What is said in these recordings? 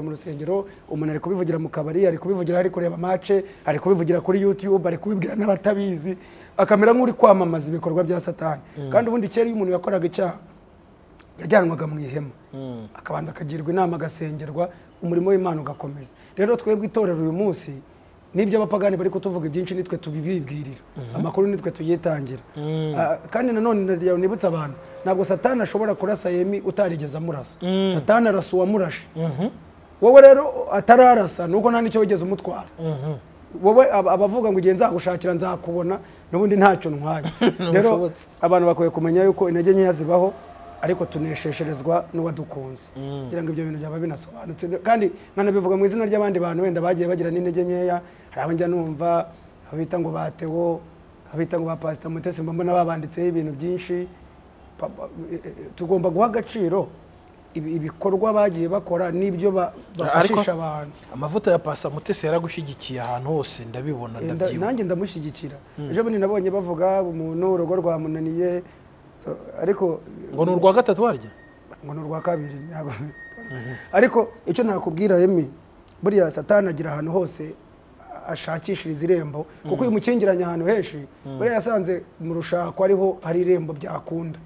mu rusengero umuntu ari kubivugira mu kabari ari kubivugira ari kureba mace ari kubivugira kuri youtube ari kubibwira n'abatabizi akamera nk'uri kwamamaza ibikorwa bya satani kandi ubundi kera iyo umuntu yakoraga icyaha yajyanwaga mu ihema akabanza akagirwa inama agasengerwa umurimo w'imana ugakomeza rero twebwe itorero uyu munsi n'ibyo abapagani bari kutuvuga ibyinshi nitwe tubibibwirira amakuru nitwe tuyitangira Ah, kandi nanone nibutsa abantu ntabwo satani ashobora kurasa yemi utarigeze amurasa satani arasa uwamurashe wowe rero atararasa nuko nta n'icyo wigeze umutwara wowe ab- abavuga ngo igihe nzagushakira nzakubona n'ubundi ntacyo ntwaye rero Ntibishobotse. abantu bakwiye kumenya yuko intege nkeya zibaho ariko tuneshesherezwa n'uwadukunze kugira ngo ibyo bintu byaba binasobanutse kandi nkanabivuga mu izina ry'abandi bantu wenda bagiye bagira n'intege nkeya hari abo njya numva abita ngo batewo abita ngo ba pasita mutesi mba mbona babanditseho ibintu byinshi Pa- pa- eh, eh, tugomba guha agaciro ibi- ibikorwa bagiye bakora n'ibyo ba- bafashisha abantu amavuta ya pasta mutesi yaragushyigikiye ahantu hose ndabibona Eh, nda- ndabyibuka nanjye ndamushyigikira ejo bundi nabonye bavuga umuntu urugo rwamunaniye so, ariko ngo ni urwa gatatu warya ngo ni urwa kabiri ntabwo ariko icyo nakubwira yemi buriya satani agira ahantu hose a- ashakishiriza irembo kuko uyu mukingiranye ahantu henshi buriya yasanze mu rushako ariho hari irembo byakunda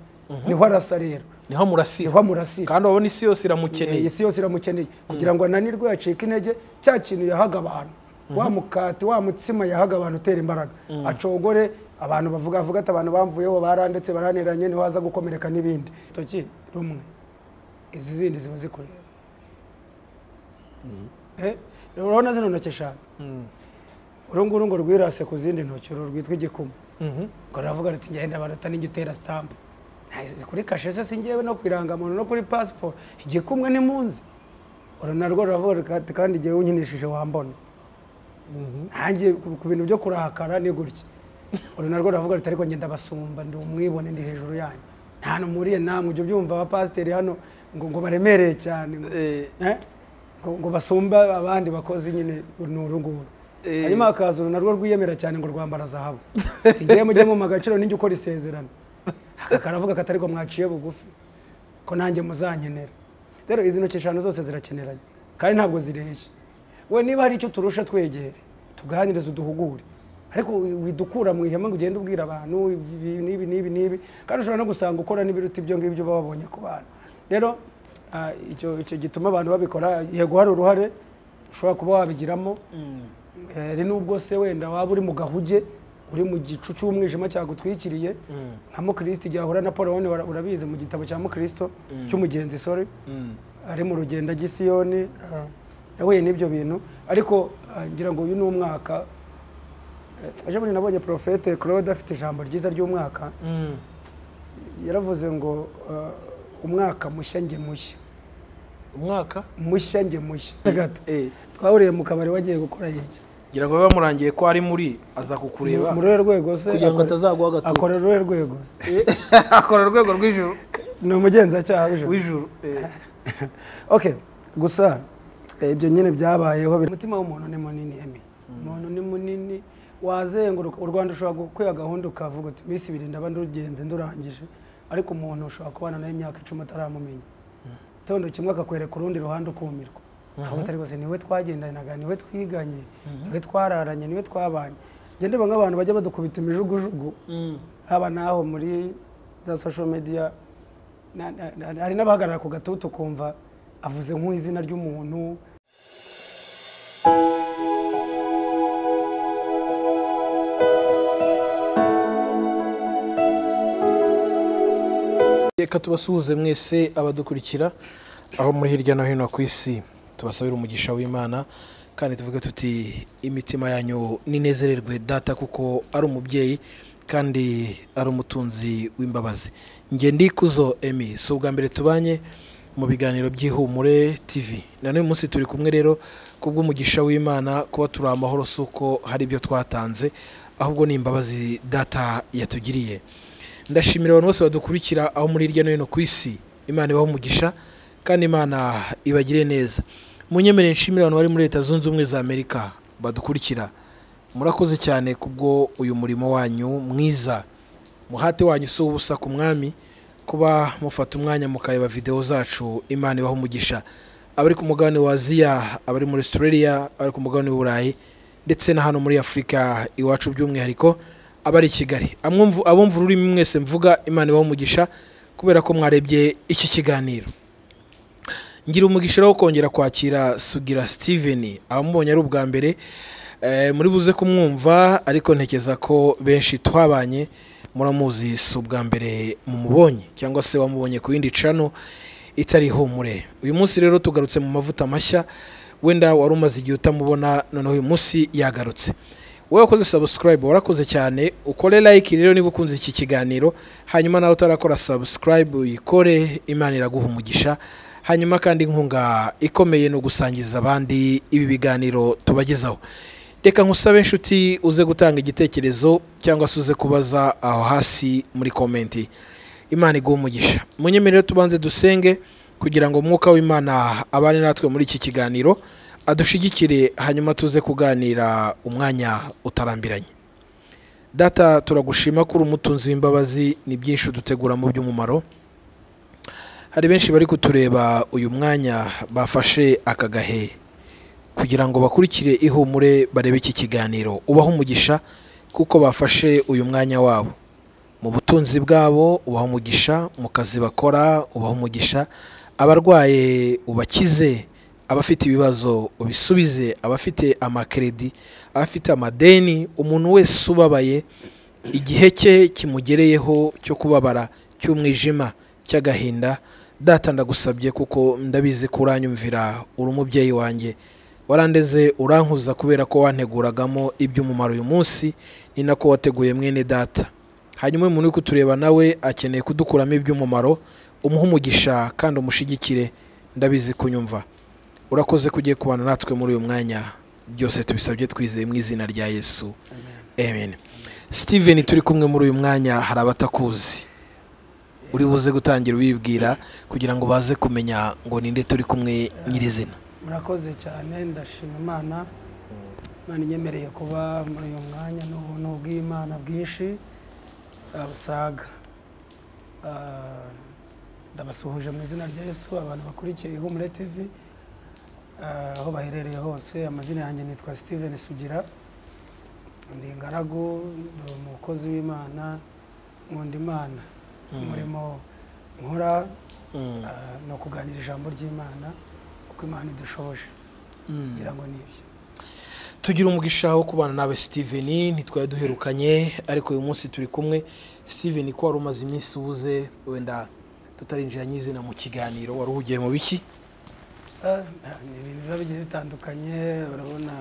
niho arasa rero niho murasira niho amurasira kandi urabona isi yose Eh, iramukeneye isi yose iramukeneye kugira ngo ananirwe yacike intege cya kintu yahaga abantu wa mukati wa mutsima yahaga abantu utera imbaraga acogore abantu bavuga avuga ati abantu bamvuyeho barandetse baraniranye ntiwaza gukomereka n'ibindi toki rumwe izi zindi ziba zikureba Eh, urabona zino ntoki eshanu uru nguru ngo rwirase ku zindi ntoki uru rwitwa igikuma Mhm. ngo ruravuga ruti ngenda baruta n'ijya utera sitampu Nta- kuri kashe se singewe no ku irangamuntu no kuri pasiporo igikumwe ntimunzi uru narwo ruravuga ruti kandi igihe unkinishije wambona ntangiye ku ku bintu byo kurakara ni gutya uru narwo ruravuga ruti ariko ngenda basumba ndi umwibone ndi hejuru yanyu nta numuriye namwe ujya ubyumva abapasiteri hano ngo ngo baremereye cyane ngo- Eh, Eh? ngo ngo basumba abandi bakozi nyine ni uru nguru Eh. hanyuma hakaza uru narwo rwiyemera cyane ngo rwambara zahabu ati ngewe mujye mu agaciro ninjye ukora isezerano Aka karavuga katari ko mwaciye bugufi ko nanjye muzankenera rero izi ntoki eshanu zose zirakeneranye kandi ntabwo zireshya we niba hari icyo turusha twegere tuganirize uduhugure ariko wi- widukura mu ihema ngo ugende ubwira abantu ibi n'ibi n'ibi n'ibi kandi ushobora no gusanga ukora n'ibiruta ibyo ngibyo baba babonye ku bantu rero ah, icyo icyo gituma abantu babikora yego hari uruhare ushobora kuba wabigiramo hari nubwo se wenda waba uri mu gahuge uri mu gicu cy'umwijima cyagutwikiriye nka mukristo igihe ahura na paul wabona ura- urabizi mu gitabo cya mukristo cy'umugenzi sore ari mu rugendo gisiyoni yahuye n'ibyo bintu ariko ah, ngira ngo uyu ni umwaka Eh, ejo bundi nabonye porofete claude afite ijambo ryiza ry'umwaka mm. yaravuze ngo ah, umwaka mushya nge mushya umwaka mushya nge mushya gato Eh, twahuriye mu kabari wagiye gukora iki ngira ngo biba murangiye ko ari muri aza kukureba muri uru rwego se kugira ngo akora- atazaguha agatutu akorera uruhe rwego se akora urwego rw'ijuru ni umugenzacyaha w'ijoro w'ijuru Eh, okay gusa eh, ibyo nyine byabayeho biri- umutima w'umuntu ni munini emi umuntu ni munini wazenguruka u rwanda ushobora gukwiha gahunda ukavuga uti iminsi ibiri ndaba ndugenze ndurangije ariko umuntu ushobora kubana nawe imyaka icumi ataramumenya itondo kimwe akakwereka urundi ruhande ukumirwa ntabwo atari rwose niwe twagendanaga niwe twiganye niwe twararanye niwe twabanye njye ndeba nk'abantu bajya badukubita imijugujugu mm. haba n'aho muri za social media na- na- na- hari n'abahagarara ku gatutu ukumva avuze nk'izina ry'umuntu reka tubasuhuze mwese abadukurikira aho muri hirya no hino ku isi tubasabira umugisha w'imana kandi tuvuge tuti imitima yanyu ninezererwe data kuko ari umubyeyi kandi ari umutunzi w'imbabazi njye ndikuzo emi si ubwa mbere tubanye mu biganiro by'ihumure tv na n'uyu munsi turi kumwe rero kubw'umugisha w'imana kuba turi amahoro si uko hari ibyo twatanze ahubwo ni imbabazi data yatugiriye ndashimira abantu bose badukurikira aho muri hirya no hino ku isi imana ibaha umugisha kandi imana ibagire neza munyemerere nshimire abantu bari muri leta zunze ubumwe za amerika badukurikira murakoze cyane kubwo uyu murimo wanyu mwiza muhate wanyu si ubusa ku mwami kuba mufata umwanya mukayeba videwo zacu imana ibaha umugisha abari ku mugabane wa aziya abari muri australia abari ku mugabane w'uburayi ndetse na hano muri afurika iwacu by'umwihariko abari i kigali Abumvu- abumva ururimi mwese mvuga imana ibaha umugisha kubera ko mwarebye iki kiganiro ngira umugisha rero wo kongera kwakira sugira steven abamubonye ari ubwa mbere eh, muri buze kumwumva ariko ntekeza ko benshi twabanye muramuzi si ubwa mbere mumubonye cyangwa se wamubonye ku yindi cano itari humure uyu munsi rero tugarutse mu mavuta mashya wenda wari umaze igihe utamubona noneho uyu munsi yagarutse wowe wakoze subscribe warakoze cyane ukore like rero niba ukunze iki kiganiro hanyuma nawe utarakora subscribe uyikore imana iraguha umugisha hanyuma kandi inkunga ikomeye ni ugusangiza abandi ibi biganiro tubagezaho reka nkusabe inshuti uze gutanga igitekerezo cyangwa se uze kubaza aho hasi muri komenti imana iguha umugisha munyemerere tubanze dusenge kugira ngo umwuka w'imana abane natwe muri iki kiganiro adushigikire hanyuma tuze kuganira umwanya utarambiranye data turagushima ko uri umutunzi w'imbabazi ni byinshi uduteguramo by'umumaro hari benshi bari kutureba uyu mwanya bafashe akagahe kugira ngo bakurikire ihumure barebe iki kiganiro ubahe umugisha kuko bafashe uyu mwanya wabo mu butunzi bwabo ubaha umugisha mu kazi bakora ubaha umugisha abarwaye ubakize abafite ibibazo ubisubize abafite amakeredi abafite amadeni umuntu wese ubabaye igihe cye kimugereyeho cyo kubabara cy'umwijima cy'agahinda data ndagusabye kuko ndabizi ko uranyumvira uri umubyeyi wanjye warandeze urankuza kubera ko wanteguragamo iby'umumaro uyu munsi ni nako wateguye mwene data hanyuma umuntu uri kutureba nawe akeneye kudukuramo iby'umumaro umuhe umugisha kandi umushigikire ndabizi kunyumva urakoze kugiye kubana natwe muri uyu mwanya byose tubisabye twizeye mu izina rya yesu amen steven turi kumwe muri uyu mwanya hari abatakuzi uri buze gutangira ubibwira kugira ngo baze kumenya ngo ninde turi kumwe nyirizina murakoze cyane ndashima imana imana inyemereye kuba muri uyu mwanya n'ubuntu bw'imana bwinshi eh, busaga Ah, ndabasuhuje mu izina rya yesu abantu bakurikiye ihumure tv ah, aho baherereye hose amazina yanjye nitwa steven sugira ndi ingaragu ndi umukozi w'imana nkunda imana umurimo nkora ah, ni ukuganira ijambo ry'imana kuko imana idushoboje ngira ngo ni ibyo tugira umugisha wo kubana nawe steven ntitwari duherukanye ariko uyu munsi turi kumwe steven ko wari umaze iminsi ubuze wenda tutarinjira nyizina mu kiganiro wari uhugiye mu biki Ah, ni ibintu biba bigiye bitandukanye urabona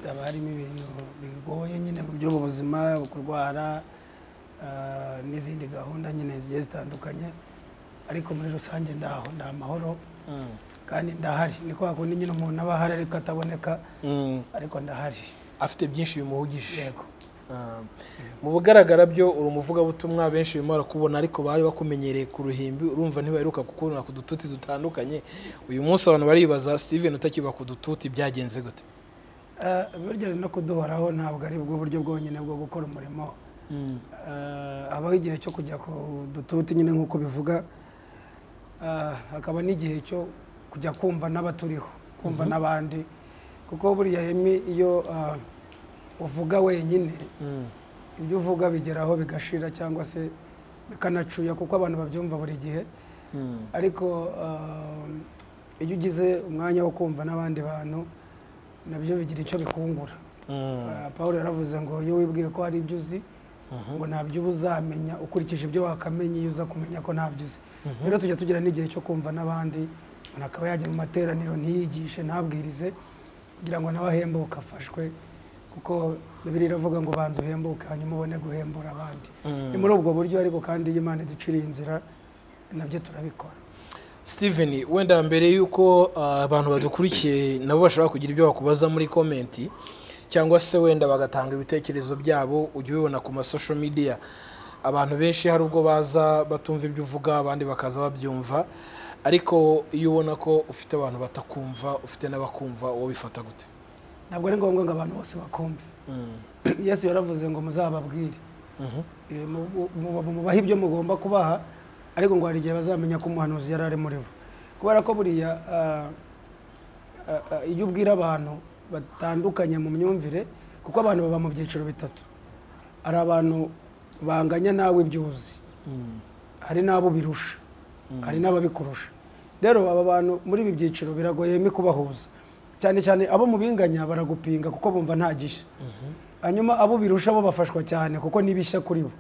haba harimo ibintu bigoye nyine mu by'ubu buzima kurwara ah, n'izindi gahunda nyine zigiye zitandukanye ariko muri rusange ndaho nda amahoro kandi ndahari ni kwa kundi nyine umuntu aba ahari ariko ataboneka ariko ndahari afite byinshi bimuhugije yego Ah, mu bugaragara byo uri umuvugabutumwa benshi barimo barakubona ariko bari bakumenyereye ku ruhimbi urumva ntibaheruka kukubona ku dututi dutandukanye uyu munsi abantu baribaza steven utakiba ku dututi byagenze gute Ah, burya no kuduhoraho ntabwo ari bwo buryo bwonyine bwo gukora umurimo Eh, habaho igihe cyo kujya ku dututi nyine nk'uko bivuga Eh, hakaba n'igihe cyo kujya kumva n'abaturiho kumva n'abandi kuko buriya hemi iyo eh, uvuga wenyine Mm. ibyo uvuga bigeraho bigashira cyangwa se bikanacuya kuko abantu babyumva buri gihe Mm. ariko eh, iyo ugize umwanya wo kumva n'abandi bantu nabyo bigira icyo bikungura Mm. Ah, Pawulo yaravuze ngo iyo wibwiye ko hari ibyo uzi ngo ntabyo uba uzamenya ukurikije ibyo wakamenye iyo uza kumenya ko ntabyo uzi rero tujya tugira n'igihe cyo kumva n'abandi umuntu akaba yajya mu materaniro ntiyigishe ntabwirize kugira ngo nawe ahembuke afashwe kuko bibiri iravuga ngo banza uhembuke hanyuma ubone guhembura abandi Mm. ni muri ubwo buryo ariko kandi iyo imana iduciriye inzira nabyo turabikora steven wenda mbere y'uko ah, abantu badukurikiye nabo bashobora kugira ibyo bakubaza muri komenti cyangwa se wenda bagatanga ibitekerezo byabo ujya ubibona ku masosho midiya abantu benshi hari ubwo baza batumva ibyo uvuga abandi bakaza babyumva ariko iyo ubona ko ufite abantu batakumva ufite n'abakumva uwo bifata gute ntabwo ari ngombwa ngo abantu bose bakumve yesu yaravuze ngo muzababwire Mhm. Eh, mu- mu- mu- mubaha ibyo mugomba kubaha ariko ngo hari igihe bazamenya ko umuhanuzi yari ari muri bo kubera ko buriya ah, ah, ah, iyo ubwira abantu batandukanye mu myumvire kuko abantu baba mu byiciro bitatu hari abantu banganya nawe ibyo uzi hari n'abo birusha hari n'ababikurusha rero aba bantu muri ibi byiciro biragoye mi kubahuza cyane cyane abo mu binganya baragupinga kuko bumva nta gishya hanyuma abo birusha bo bafashwa cyane kuko n'ibishya kuri bo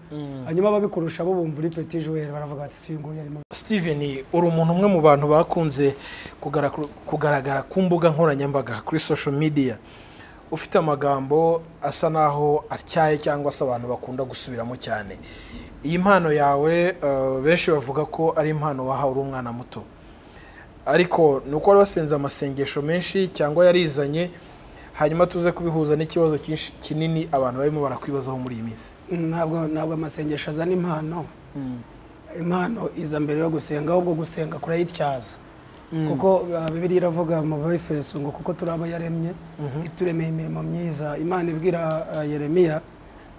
hanyuma ababikurusha bo bumva uri peti joueur baravuga bati si uyu nguyu arimo steven uri umuntu umwe mu bantu bakunze kugara- kugaragara ku mbuga nkoranyambaga kuri social media ufite amagambo asa naho atyaye cyangwa se abantu bakunda gusubiramo cyane iyi mpano yawe eh, benshi bavuga ko ari impano wahawe uri umwana muto ariko ni uko wari wasenze amasengesho menshi cyangwa yarizanye hanyuma tuze kubihuza n'ikibazo cyinshi- kinini abantu barimo barakwibazaho muri iyi minsi ntabwo ntabwo amasengesho azana impano impano iza mbere yo gusenga ahubwo gusenga kurayityaza kuko uh, bibiliya iravuga mu befeso ngo kuko turi abo yaremye ituremeye imirimo myiza imana ibwira uh, yeremiya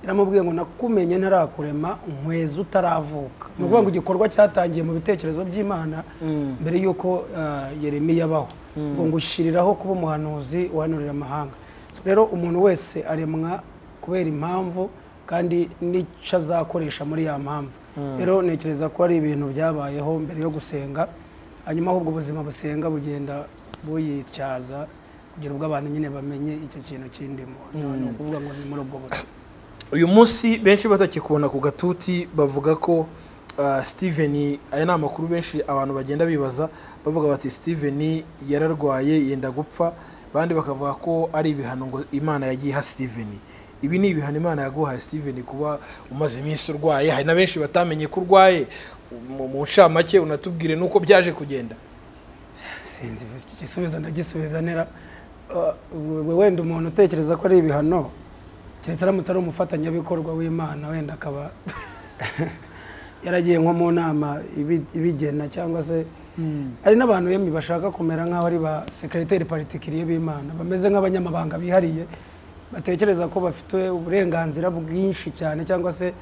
iramubwiye ngo nakumenye ntarakurema nkweza utaravuka ni ukuvuga ngo igikorwa cyatangiye mu bitekerezo by'imana mbere y'uko uh, yeremiya abaho ngo ngushyiriraho kuba umuhanuzi uhanurira amahanga So rero umuntu wese aremwa kubera impamvu kandi n'icyo azakoresha muri ya mpamvu rero ntekereza ko ari ibintu byabayeho mbere yo gusenga hanyuma ahubwo ubuzima busenga bugenda buyityaza kugira ubwo abantu nyine bamenye icyo kintu kindimo ni ukuvuga ngo ni muri ubwo buryo uyu munsi benshi batakikubona ku gatuti bavuga ko ah, steven aya ni amakuru benshi abantu bagenda bibaza bavuga bati steven yararwaye yenda gupfa abandi bakavuga ko ari ibihano ngo imana yagiye iha steven ibi ni ibihano imana yaguhaye steven kuba umaze iminsi urwaye hari na benshi batamenye ko urwaye mu- mu ncamake unatubwire n'uko byaje kugenda sinzi iki gisubizo ndagisubiza nera Uh, wenda umuntu utekereza ko ari ibihano keretse aramutse ari umufatanyabikorwa w'imana wenda akaba yaragiye nko mu nama ibi- ibigena cyangwa se hari n'abantu yemwe bashaka kumera nk'aho ari ba sekereteri particulier b'imana bameze nk'abanyamabanga bihariye batekereza ko bafite uburenganzira bwinshi cyane cyangwa se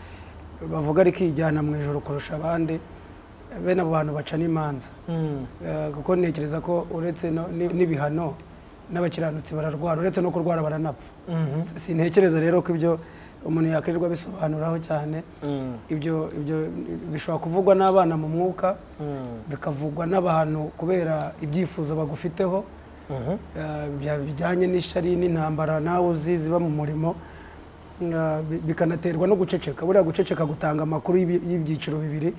bavuga rikijyana mu ijoro kurusha abandi bene abo bantu baca n'imanza Eh, kuko ntekereza ko uretse no- ni- n'ibihano n'abakiranutsi bararwara uretse no kurwara baranapfa sintekereza rero ko ibyo umuntu yakwirirwa bisobanuraho cyane Mm. ibyo ibyo bishobora kuvugwa n'abana mu mwuka bikavugwa n'abantu kubera ibyifuzo bagufiteho eh, bya- bijyanye n'ishyari n'intambara nawe uzi ziba mu murimo eh, bi- bikanaterwa no guceceka buriya guceceka gutanga amakuru y'ibi- y'ibyiciro bibiri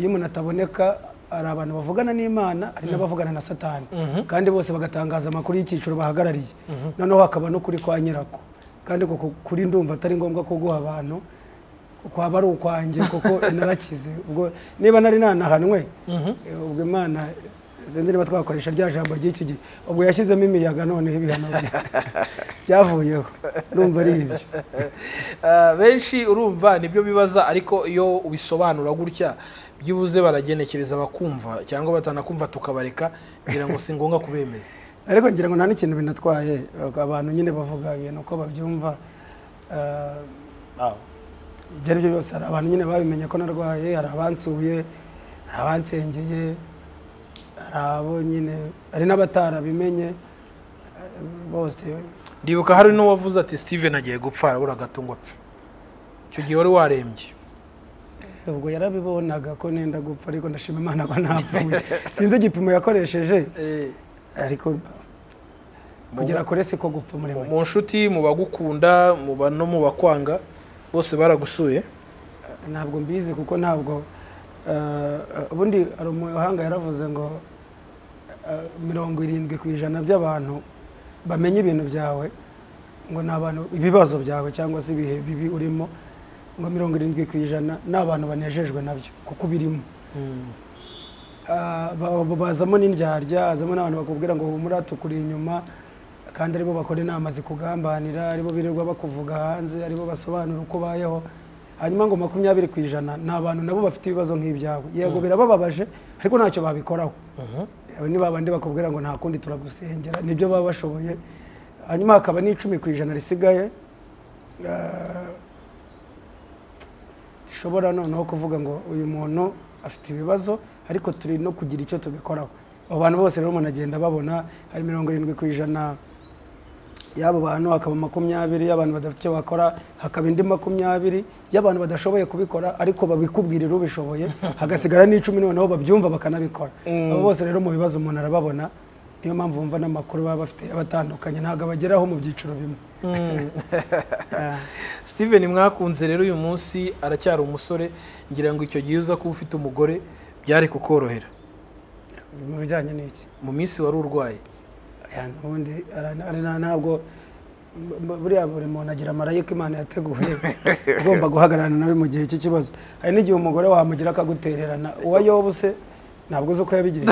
iyo umuntu ataboneka hari abantu bavugana n'imana hari n'abavugana na satani kandi bose bagatangaza amakuru y'icyiciro bahagarariye noneho hakaba n'ukuri kwa nyirako kandi uko kuri ndumva atari ngombwa kuguha abantu kwaba ari ukwanjye kuko narakize ubwo niba nari nanahanwe eh, ubwo imana sinzi niba twakoresha rya jambo ry'iki gihe ubwo yashyizemo imiyaga noneho ibihano bya- byavuyeho numva ari ibyo Ah, benshi urumva nibyo bibaza ariko iyo ubisobanura gutya byibuze baragenekereza bakumva cyangwa batanakumva tukabareka ngira ngo si ngombwa kubemeza ariko ngira ngo nta n'ikintu binatwaye abantu nyine bavuga ibintu uko babyumva eh, ibyo ari byo byose hari abantu nyine babimenye ko narwaye hari abansuye hari abansengeye hari abo nyine hari n'abatarabimenye eh, bose ndibuka hari n'uwavuze ati steven agiye gupfa arabura agatungo apfa icyo gihe wari warembye ubwo yarabibonaga ko nenda gupfa ariko ndashima imana ko ntapfuye sinzi igipimo yakoresheje ariko kugera kure si ko gupfa muri Mu- make mu nshuti mu bagukunda mu ba- no mu bakwanga bose baragusuye ntabwo mbizi kuko ntabwo eh, ubundi hari umuhanga yaravuze ngo eh, mirongo irindwi ku ijana by'abantu bamenya ibintu byawe ngo ni abantu ibibazo byawe cyangwa se ibihe bibi urimo ngo mirongo irindwi ku ijana ni abantu banejejwe nabyo kuko ubirimo Ah, ba- ba- bazamo n'indyarya hazamo n'abantu bakubwira ngo humura tukuri inyuma kandi aribo bakora inama zikugambanira aribo birirwa bakuvuga hanze aribo basobanura uko ubayeho hanyuma ngo makumyabiri ku ijana ni abantu nabo bafite ibibazo nk'ibyawe yego birabababaje ariko ntacyo babikoraho Abo ni babandi bakubwira ngo nta kundi turagusengera nibyo baba bashoboye hanyuma hakaba n'icumi ku ijana risigaye ah, rishobora noneho kuvuga ngo uyu muntu afite ibibazo ariko turi no kugira icyo tubikoraho abo bantu bose rero munagenda babona hari mirongo irindwi ku ijana y'abo bantu hakaba makumyabiri y'abantu badafite icyo bakora hakaba indi makumyabiri y'abantu badashoboye kubikora ariko babikubwirira ubishoboye hagasigara n'icumi noneho babyumva bakanabikora abo bose rero mu bibazo umuntu arababona niyo mpamvu wumva n'amakuru baba bafite abatandukanye ntabwo abageraho mu byiciro bimwe steven mwakunze rero uyu munsi aracyari umusore ngira ngo icyo gihe uza kuba ufite umugore byari kukorohera mu bijyanye n'iki mu minsi wari urwaye Aya, ubundi ara- ara- na- ntabwo bu- buriya buri muntu agira marayika imana yateguye ugomba guhagararana nawe mu gihe cy'ikibazo hari n'igihe umugore wamugira akagutererana uwa yobu se ntabwo uzi uko yabigenje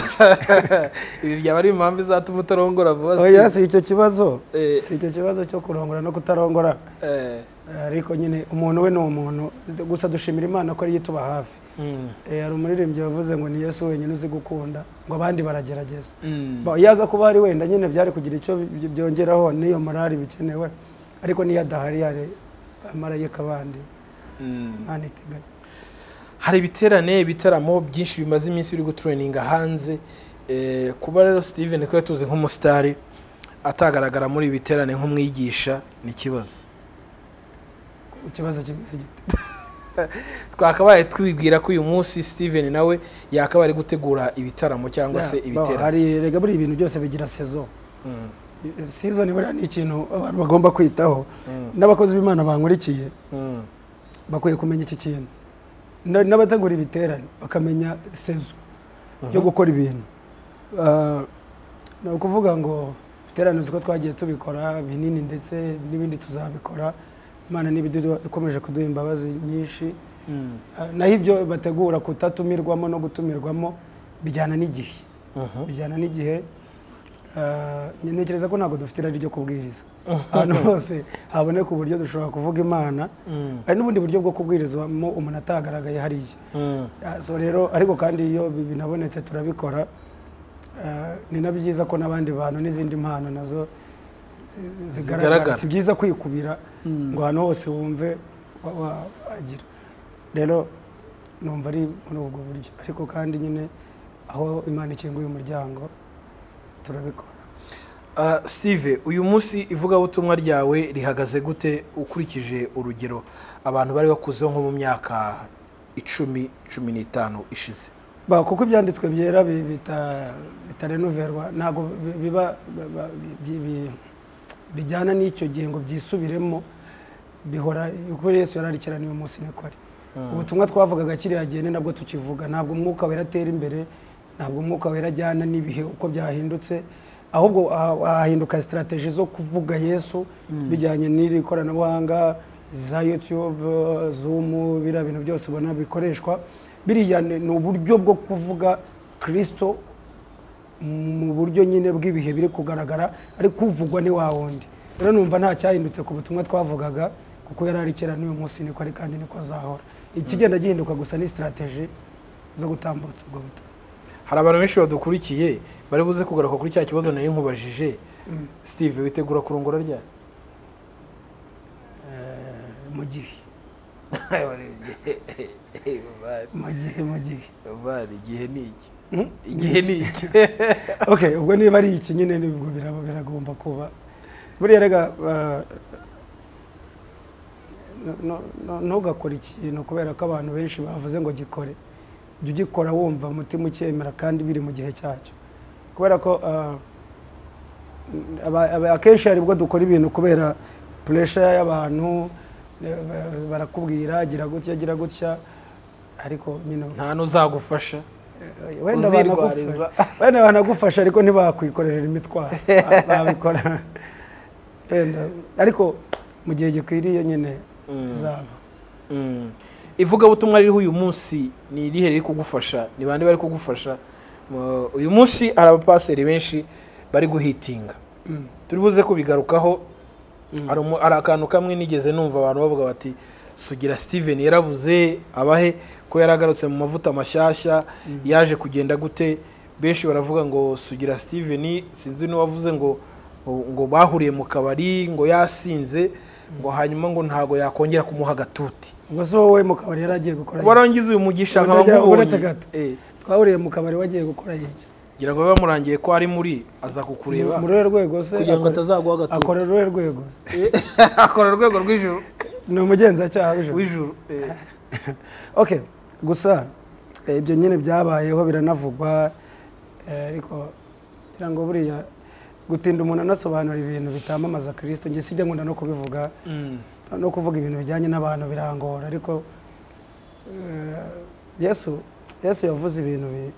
ibi byaba ari impamvu izatuma utarongora vuba oya si icyo kibazo Eh. si icyo kibazo cyo kurongora no kutarongora Eh, ariko nyine umuntu we ni umuntu gusa dushimira imana ko ariyo ituba hafi mm, Eh, hari umuririmbyi wavuze ngo ni yesu wenyine uzi gukunda ngo abandi baragerageza mm. Ba- yaza kuba ari wenda nyine byari kugira icyo by- byongeraho n'iyo morali bikenewe ariko niyo adahari hari amarayika bandi Mm. imana iteganya hari ibiterane ibitaramo byinshi bimaze iminsi biri gutureninga hanze Eh, kuba rero steven ko yatuze nk'umusitari atagaragara muri ibi biterane nk'umwigisha ni ikibazo ikibazo kimeze gite twakabaye twibwira ko uyu munsi steven nawe yakabaye ari gutegura ibitaramo cyangwa se Ya, ba- ibiterane hari rega buri ibintu byose bigira sezo Mm, sizoni buriya ni ikintu abantu bagomba kwitaho mm, n'abakozi b'imana bankurikiye mm. bakwiye kumenya iki kintu Na- n'abategura ibiterane bakamenya sezo yo gukora ibintu Ah, ni ukuvuga ngo ibiterane uko twagiye tubikora binini ndetse n'ibindi tuzabikora imana n'ibidudu ikomeje kuduha imbabazi nyinshi Mm, Ah, naho ibyo bategura kutatumirwamo no gutumirwamo bijyana n'igihe mhm. bijyana n'igihe Ah, nge- ntekereza ko ntabwo dufite irari ryo kubwiriza ahantu hose haboneka uburyo dushobora kuvuga imana Mm, hari n'ubundi buryo bwo kubwirizwamo umuntu atagaragaye hariya mm, Ah, so rero ariko kandi iyo bi- binabonetse turabikora Ah, ni na byiza ko n'abandi bantu n'izindi mpano nazo zi- zi- Zigaragara. zigaragara si byiza kwikubira Mm. ngo ahantu hose wumve wa- wa- wagira rero numva ari muri ubwo buryo ariko kandi nyine aho imana ikinguye umuryango turabikora Ah, steve uyu munsi ivugabutumwa ryawe rihagaze gute ukurikije urugero abantu bari bakuzeho nko mu myaka icumi cumi n'itanu ishize Ba, kuko ibyanditswe byera bi- bita- bitarenuverwa ntabwo bi- biba ba- ba- bi- bi- bijyana n'icyo gihe ngo byisubiremo bihora kuri yesu yararikiraniye umunsi nikore ubutumwa twavugaga kiriya gihe ni nabwo tukivuga ntabwo umwuka wera atera imbere ntabwo umwuka wera ajyana n'ibihe uko byahindutse ahubwo ha- hahinduka sitarateji zo kuvuga yesu bijyanye n'iri koranabuhanga za youtube zumu biriya bintu byose ubona bikoreshwa biriya ni ni uburyo bwo kuvuga kirisito mu buryo nyine bw'ibihe biri kugaragara ariko uvugwa ni wa wundi rero numva nta cyahindutse ku butumwa twavugaga kuko yari ari kera n'uyu munsi niko ari kandi niko azahora ikigenda gihinduka gusa ni sitarateji zo gutambutsa ubwo butumwa hari abantu benshi badukurikiye bari buze kugaruka kuri cya kibazo nari nkubajije steve witegura kurongora ryari Eh, mu gihe mu gihe mu gihe igihe ni iki Hmm? igihe ni iki okay ubwo niba ari iki nyine nibwo biraba biragomba kuba buriya rega ah, no- no- no- ntugakore ikintu kubera ko abantu benshi bavuze ngo gikore jya ugikora wumva umutima ucyemera kandi biri mu gihe cyacyo kubera ko ah, aba- aba- akenshi hari ubwo dukora ibintu kubera puresha y'abantu eh, ba- barakubwira gira gutya gira gutya ariko nyine nta n'uzagufasha wenda Uzirwariza. banagufasha wenda banagufasha ariko ntibakwikorera imitwaro Ba- babikora wenda ariko mu gihe gikwiriye nyine Mm. izaba Mm. ivugabutumwa ririho uyu munsi ni irihe riri kugufasha ni bande bari kugufasha Mu- uyu munsi hari abapaseri benshi bari guhitinga Mm. turi buze kubigarukaho hari umu- hari akantu kamwe nigeze numva abantu bavuga bati sugira steven yarabuze abahe ko yaragarutse mu mavuta mashyashya yaje kugenda gute benshi baravuga ngo sugira steven sinzi n'uwavuze ngo ngo bahuriye mu kabari ngo yasinze ngo hanyuma ngo ntago yakongera kumuha agatuti ubwo si wowe mu kabari yari agiye gukora kuba arangiza uyu mugisha nkaba Ubonetse nkubonye gato. Eh, iki? twahuriye mu kabari wagiye gukora iki ngira ngo biba murangiye ko ari muri aza kukureba muri uru rwego se kugira ngo akore- atazaguha agatutu akora uruhe rwego se akora urwego rw'ijuru ni umugenzacyaha w'ijoro w'ijuru eh. okay gusa eh, ibyo nyine byabayeho biranavugwa eh, ariko kugira ngo buriya gutinda umuntu anasobanura ibintu bitamamaza kirisito njye sijya nkunda no kubivuga Mm. no kuvuga ibintu bijyanye n'abantu birangora ariko eh, yesu yesu yavuze ibintu bi-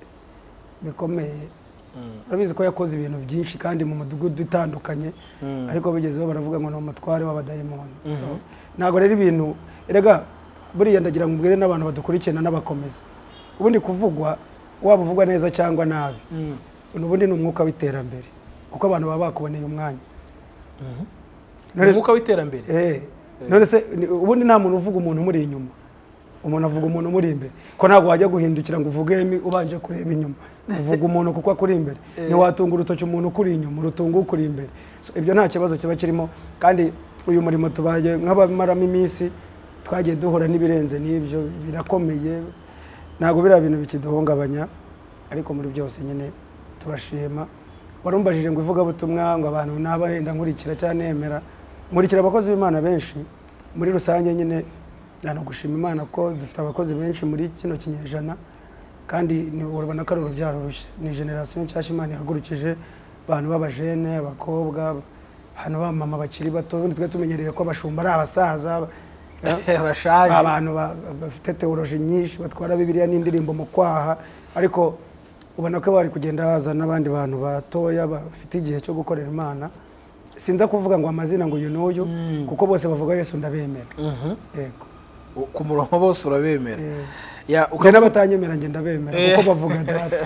bikomeye Mm. urabizi ko yakoze ibintu byinshi kandi mu mudugudu utandukanye Mm. ariko bigezeho baravuga ngo ni umutware w'abadayimoni ntabwo rero ibintu erega buriya ndagira ngo mbwire n'abantu badukurikirana n'abakomeza ubundi kuvugwa waba uvugwa neza cyangwa nabi Mm. ubundi ni umwuka w'iterambere kuko abantu baba bakuboneye umwanya None- umwuka w'iterambere Eh, none se ni- ubundi nta muntu uvuga umuntu umuri inyuma umuntu avuga umuntu umuri imbere ko ntabwo wajya guhindukira ngo uvuge emi ubanje kureba inyuma uvuga umuntu kuko akuri imbere ntiwatunga urutoki umuntu ukuri inyuma urutunga ukuri imbere So, ibyo nta kibazo kiba kirimo kandi uyu murimo tubaye nk'abamaramo iminsi twagiye duhura n'ibirenze n'ibyo birakomeye ntabwo biriya bintu bikiduhungabanya ariko muri byose nyine turashima warumbajije ngo ivugabutumwa ngo abantu naba wenda nkurikira cyangwa nemera nkurikira abakozi b'imana benshi muri rusange nyine nta gushima imana ko dufite abakozi benshi muri kino kinyejana kandi ni- urabona ko ari urubyaro rushya ni generasiyo nshyashya imana ihagurukije abantu b'abajene abakobwa abantu b'abamama bakiri bato ubundi twari tumenyereye ko abashumba ari abasaza eh? bashaje abantu ba- ba- bafite teoroji nyinshi batwara bibiliya n'indirimbo mu kwaha ariko ubona ko bari kugenda haza n'abandi bantu batoya bafite igihe cyo gukorera imana sinza kuvuga ngo amazina ngo uyu n'uyu Mm. kuko bose bavuga yesu ndabemera Mhm. yego U- ku murongo bose urabemera Eh, Ya, njye ukavuga- n'abatanyemera njye ndabemera kuko bavuga data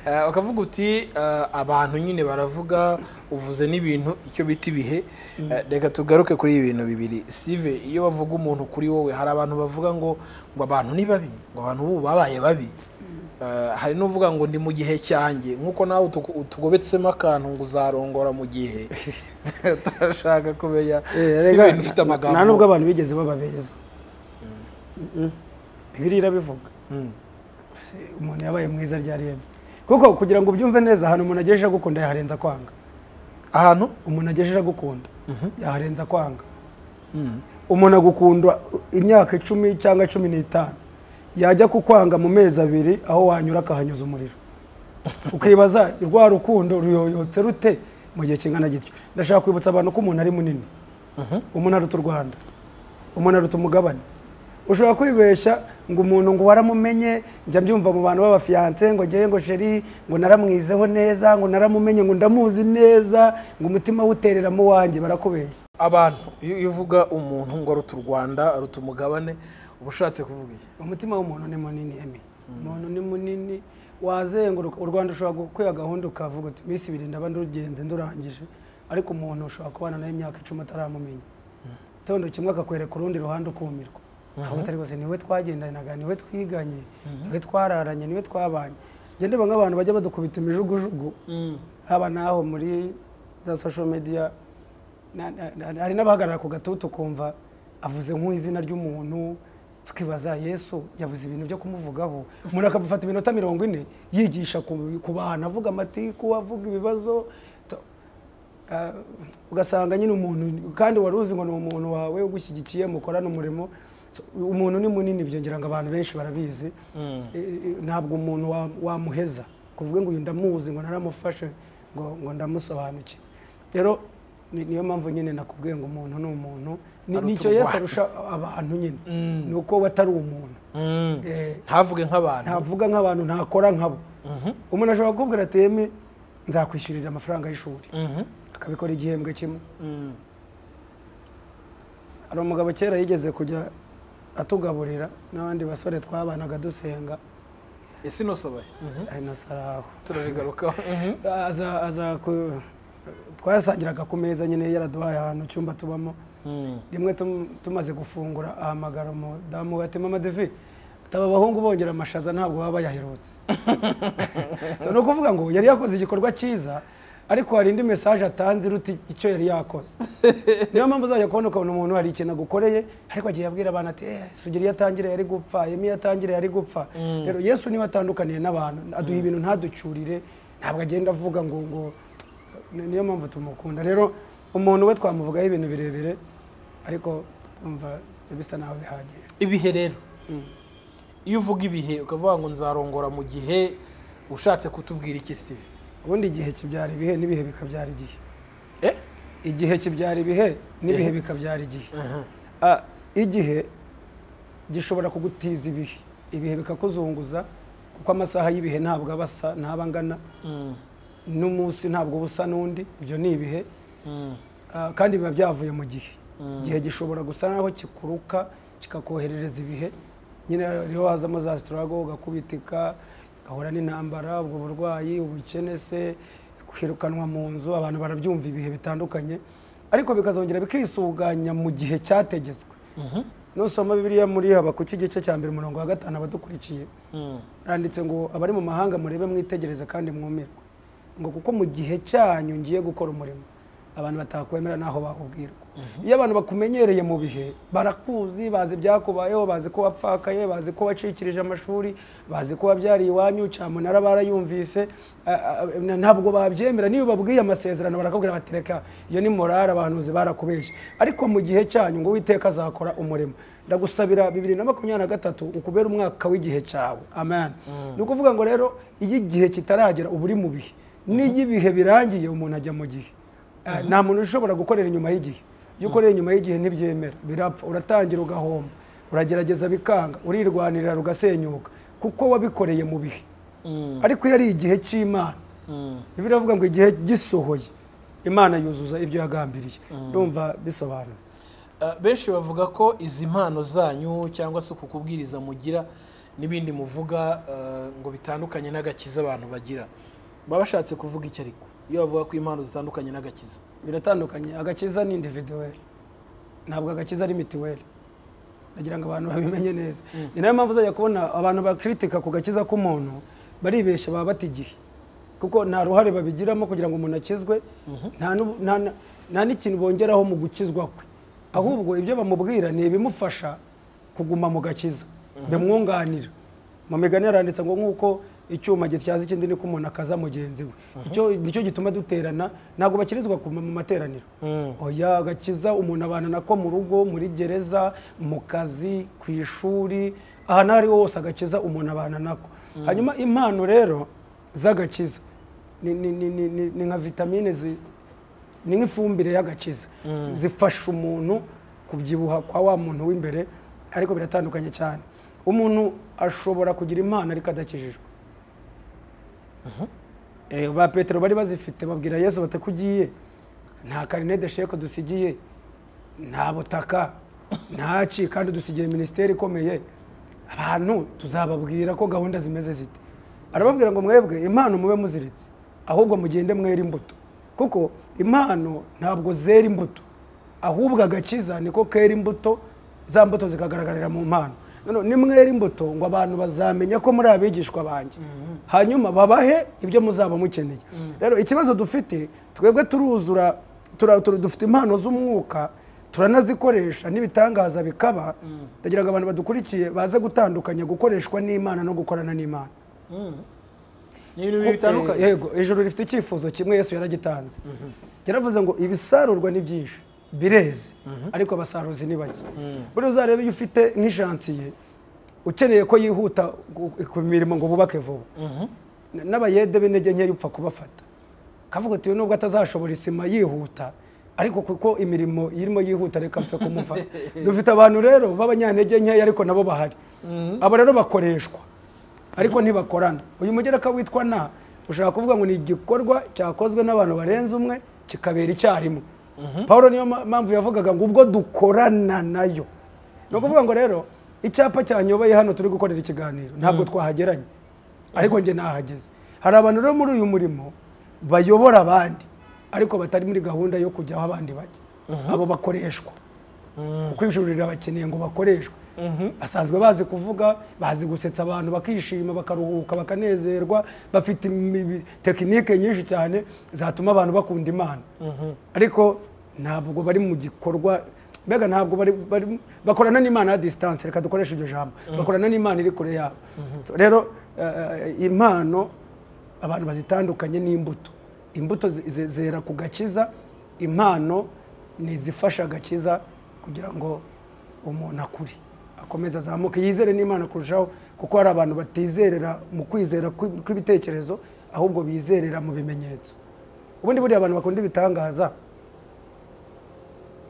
Eh, ukavuga uti eh, abantu nyine baravuga uvuze n'ibintu icyo bita ibihe Eh, reka tugaruke kuri ibi bintu bibiri sive iyo bavuga umuntu kuri wowe hari abantu bavuga ngo ngo abantu ni babi ngo abantu ubu babaye babi Eh, hari n'uvuga ngo ndi mu gihe cyanjye nk'uko nawe utugo- utugobetsemo akantu ngo uzarongora mu gihe turashaka kumenya Eh, Steven rega, ufite amagambo nta nubwo abantu bigeze baba beza Mm-mm. bibiliya irabivuga Mm. Se- umuntu yabaye mwiza ryari yemye kuko kugira ngo ubyumve neza ahantu umuntu agejeje agukunda yaharenza kwanga ahantu umuntu agejeje agukunda yaharenza kwanga Mm. umuntu agukunda imyaka icumi cyangwa cumi n'itanu yajya kukwanga mu mezi abiri aho wanyura akahanyuza umuriro ukibaza rwa rukundo ruyoyotse rute mu gihe kingana gityo ndashaka kwibutsa abantu ko umuntu ari munini Mhm. umuntu aruta u rwanda umuntu aruta umugabane ushobora kwibeshya ngo umuntu ngo waramumenye njya mbyumva mu bantu b'abafiyanse ngo njyewe ngo sheri ngo naramwizeho neza ngo naramumenye ngo ndamuzi neza ngo umutima wuterera mu wanjye barakubeshya abantu iyo iyo uvuga umuntu ngo aruta u rwanda aruta umugabane uba ushatse kuvuga iki umutima w'umuntu ni munini emi umuntu ni munini wazenguruka u rwanda ushobora gukwiha gahunda ukavuga uti iminsi ibiri ndaba ndugenze ndurangije ariko umuntu ushobora kubana nawe imyaka icumi utaramumenya tondo kimwe akakwereka urundi ruhande ukumirwa aho utari rwose niwe twagendanaga niwe twiganye niwe twararanye niwe twabanye njye ndeba nk'abantu bajya badukubita imijugujugu haba n'aho muri za social media na- na- na- hari n'abahagarara ku gatutu ukumva avuze nk'izina ry'umuntu tukibaza yesu yabuze ibintu byo kumuvugaho umuntu akamufata iminota mirongo ine yigisha ku ku bantu avuga amatiku avuga ibibazo to- ah, ugasanga nyine umuntu kandi wari uzi ngo ni umuntu wawe ugushyigikiye mukorana umurimo So, umuntu ni munini byongera ngo abantu benshi barabizi Eh, eh, ntabwo umuntu wa- wamuheza kuvuga ngo uyu ndamuzi ngo naramufashe ngo ngo ndamusobanuke rero ni- niyo mpamvu nyine nakubwiye ngo umuntu ni umuntu Ni- Aruta nicyo yesu urwango. arusha abantu nyine Mm. ni uko we atari umuntu Mm. Eh, ntavuge nk'abantu ntavuga nk'abantu ntakora nkabo Mhm. umuntu ashobora kukubwira ati eme nzakwishyurira amafaranga y'ishuri Mhm. akabikora igihembwe kimwe Mm. hari umugabo kera yigeze kujya atugaburira n'abandi basore twabanaga dusenga ese inosobaye Mhm. ari na saraho turabigarukaho Mhm. aza aza ku twasangiraga ku meza nyine yaraduhaye ahantu icyumba tubamo Mm. rimwe tum- tumaze gufungura ahamagara umudamu ati mama devi taba abahungu bongera amashaza ntabwo baba bayaherutse so ni ukuvuga ngo yari yakoze igikorwa cyiza ariko hari indi mesaje atanze iruta icyo yari yakoze niyo mpamvu uzajya kubona ukabona umuntu hari ikintu agukoreye ariko agiye abwira abantu ati eh sugiri iyo atangiriye yari gupfa emi iyo atangiriye yari gupfa rero yesu niwe atandukaniye n'abantu aduha ibintu ntaducurire ntabwo agenda avuga ngo ngo ni- niyo mpamvu tumukunda rero umuntu we twamuvugaho ibintu birebire ariko umva bisa naho bihagije ibihe rero iyo uvuga ibihe ukavuga ngo nzarongora mu gihe ushatse kutubwira iki sitive ubundi igihe kibyara ibihe n'ibihe bikabyara igihe eh igihe kibyara ibihe n'ibihe bikabyara igihe Ah, igihe gishobora kugutiza ibihe ibihe bikakuzunguza kuko amasaha y'ibihe ntabwo aba asa ntaba angana Mm. n'umunsi ntabwo uba usa n'undi ibyo ni ibihe Mm. Ah, kandi biba byavuye mu gihe igihe gishobora gusa naho kikuruka kikakoherereza ibihe nyine rero hazamo za sitarago ugakubitika ugahura n'intambara ubwo burwayi ubukene se kwirukanwa mu nzu abantu barabyumva ibihe bitandukanye ariko bikazongera bikisuganya mu gihe cyategetswe nusoma bibiliya muri habakuki igice cya mbere umurongo wa gatanu abadukurikiye Mm. handitse ngo abari mu mahanga murebe mwitegereze kandi mwumirwe ngo kuko mu gihe cyanyu ngiye gukora umurimo abantu batakwemera n'aho bahubwirwa iyo abantu bakumenyereye mu bihe barakuzi bazi ibyakubayeho bazi ko wapfakaye bazi ko wacikirije amashuri bazi ko wabyariye iwanyu cyamunara barayumvise a- a- a- ntabwo babyemera niyo babwiye amasezerano barakubwira bati reka iyo ni morale abahanuzi barakubeje ariko mu gihe cyanyu ngo witeka azakora umurimo ndagusabira bibiri na makumyabiri na gatatu ukubera umwaka w'igihe cyawe amen ni ukuvuga ngo rero iyo igihe kitaragera uba uri mu bihe n'iyo ibihe birangiye umuntu ajya mu gihe Ah, nta muntu ushobora gukorera inyuma y'igihe iyo ukorera inyuma y'igihe ntibyemera birapfa uratangira ugahomba uragerageza bikanga urirwanirira rugasenyuka kuko wabikoreye mu bihe Mm. ariko iyo ari igihe cy'imana Mm. bibiri avuga ngo igihe gisohoye imana yuzuza ibyo yagambiriye ndumva bisobanutse Ah, benshi bavuga ko izi mpano zanyu cyangwa se uku kubwiriza mugira n'ibindi muvuga ah, ngo bitandukanye n'agakiza abantu bagira baba bashatse kuvuga iki ariko iyo bavuga ko impano zitandukanye n'agakiza biratandukanye agakiza ni individuweli ntabwo agakiza ari mitiweli ndagira ngo abantu babimenye neza ni nayo mpamvu uzajya kubona abantu bakritika ku gakiza k'umuntu baribeshya baba bata igihe kuko nta ruhare babigiramo kugira ngo umuntu akizwe nta n'ubu- nta- nta- nta n'ikintu bongeraho mu gukizwa kwe ahubwo ibyo bamubwira ni ibimufasha kuguma mu gakiza bimwunganira mu migani yaranditse ngo nk'uko icyuma gityaza ikindi niko umuntu akaza mugenzi we icyo nicyo gituma duterana ntabwo bakirizwa ku- mu materaniro oya agakiza umuntu abana nako mu rugo muri gereza mu kazi ku ishuri ahantu aho ari ho hose agakiza umuntu abana nako hanyuma impano rero z'agakiza ni, ni, ni, ni, ni, ni nka vitamine zi- ni nk'ifumbire y'agakiza zifasha umuntu kubyibuha kwa wa muntu w'imbere ariko biratandukanye cyane umuntu ashobora kugira impano ariko adakijijwe Eh, ba petero bari bazifite babwira yesu bati ko ugiye nta karine de sheke dusigiye nta butaka nta ci kandi dusigiye minisiteri ikomeye abantu tuzababwira ko gahunda zimeze zite arababwira ngo mwebwe impano mube muziritse ahubwo mugende mwera imbuto kuko impano ntabwo zera imbuto ahubwo agakiza niko kera imbuto za mbuto zikagaragarira mu mpano Noneho nimwera imbuto ngo abantu bazamenya ko muri abigishwa banjye hanyuma babahe ibyo muzaba mukeneye rero ikibazo dufite twebwe turuzura tura- tura- dufite impano z'umwuka turanazikoresha n'ibitangaza bikaba ndagira ngo abantu badukurikiye baze gutandukanya gukoreshwa n'imana no gukorana n'imana ni ibintu bibiri bitandukanye Eh, yego ijuru rifite icyifuzo kimwe yesu yaragitanze yaravuze ngo ibisarurwa ni byinshi bireze ariko abasaruzi ni bake buriya uzarebe iyo ufite nk'ishansiye ukeneye ko yihuta gu- ku mirimo ngo bubake vuba N- n'abayede b'intege nkeya upfa kubafata kavuga uti nubwo atazashobora isima yihuta ariko kuko imirimo irimo yihuta reka mfe kumufata dufite abantu rero b'abanyantege nkeya ariko nabo bahari abo rero bakoreshwa ariko ntibakorana uyu mugereka witwa na ushaka kuvuga ngo ni igikorwa cyakozwe n'abantu barenze umwe kikabera icyarimwe paul niyo ma- mpamvu yavugaga ngo ubwo dukorana nayo ni ukuvuga ngo rero icyapa cyanyobeye hano turi gukorera ikiganiro ntabwo twahageranye ariko njye nahageze hari abantu rero muri uyu murimo bayobora abandi ariko batari muri gahunda yo kujya aho abandi bajya abo bakoreshwa kuko ijuru rirabakeneye ngo bakoreshwe basanzwe bazi kuvuga bazi gusetsa abantu bakishima bakaruhuka bakanezerwa bafite imi- tekinike nyinshi cyane zatuma abantu bakunda imana ariko ntabwo bari mu gikorwa mbega ntabwo bari bari- bakorana n'imana ya disitanse reka dukoreshe iryo jambo bakorana n'imana iri kure yabo So, rero eh, eh, impano abantu bazitandukanye n'imbuto imbuto zi- zi- zera ku gakiza impano ni izifasha agakiza kugira ngo umuntu akure akomeze azamuke yizere n'imana kurushaho kuko hari abantu batizerera mu kwizera kw- kw'ibitekerezo ahubwo bizerera mu bimenyetso ubundi buriya abantu bakunda ibitangaza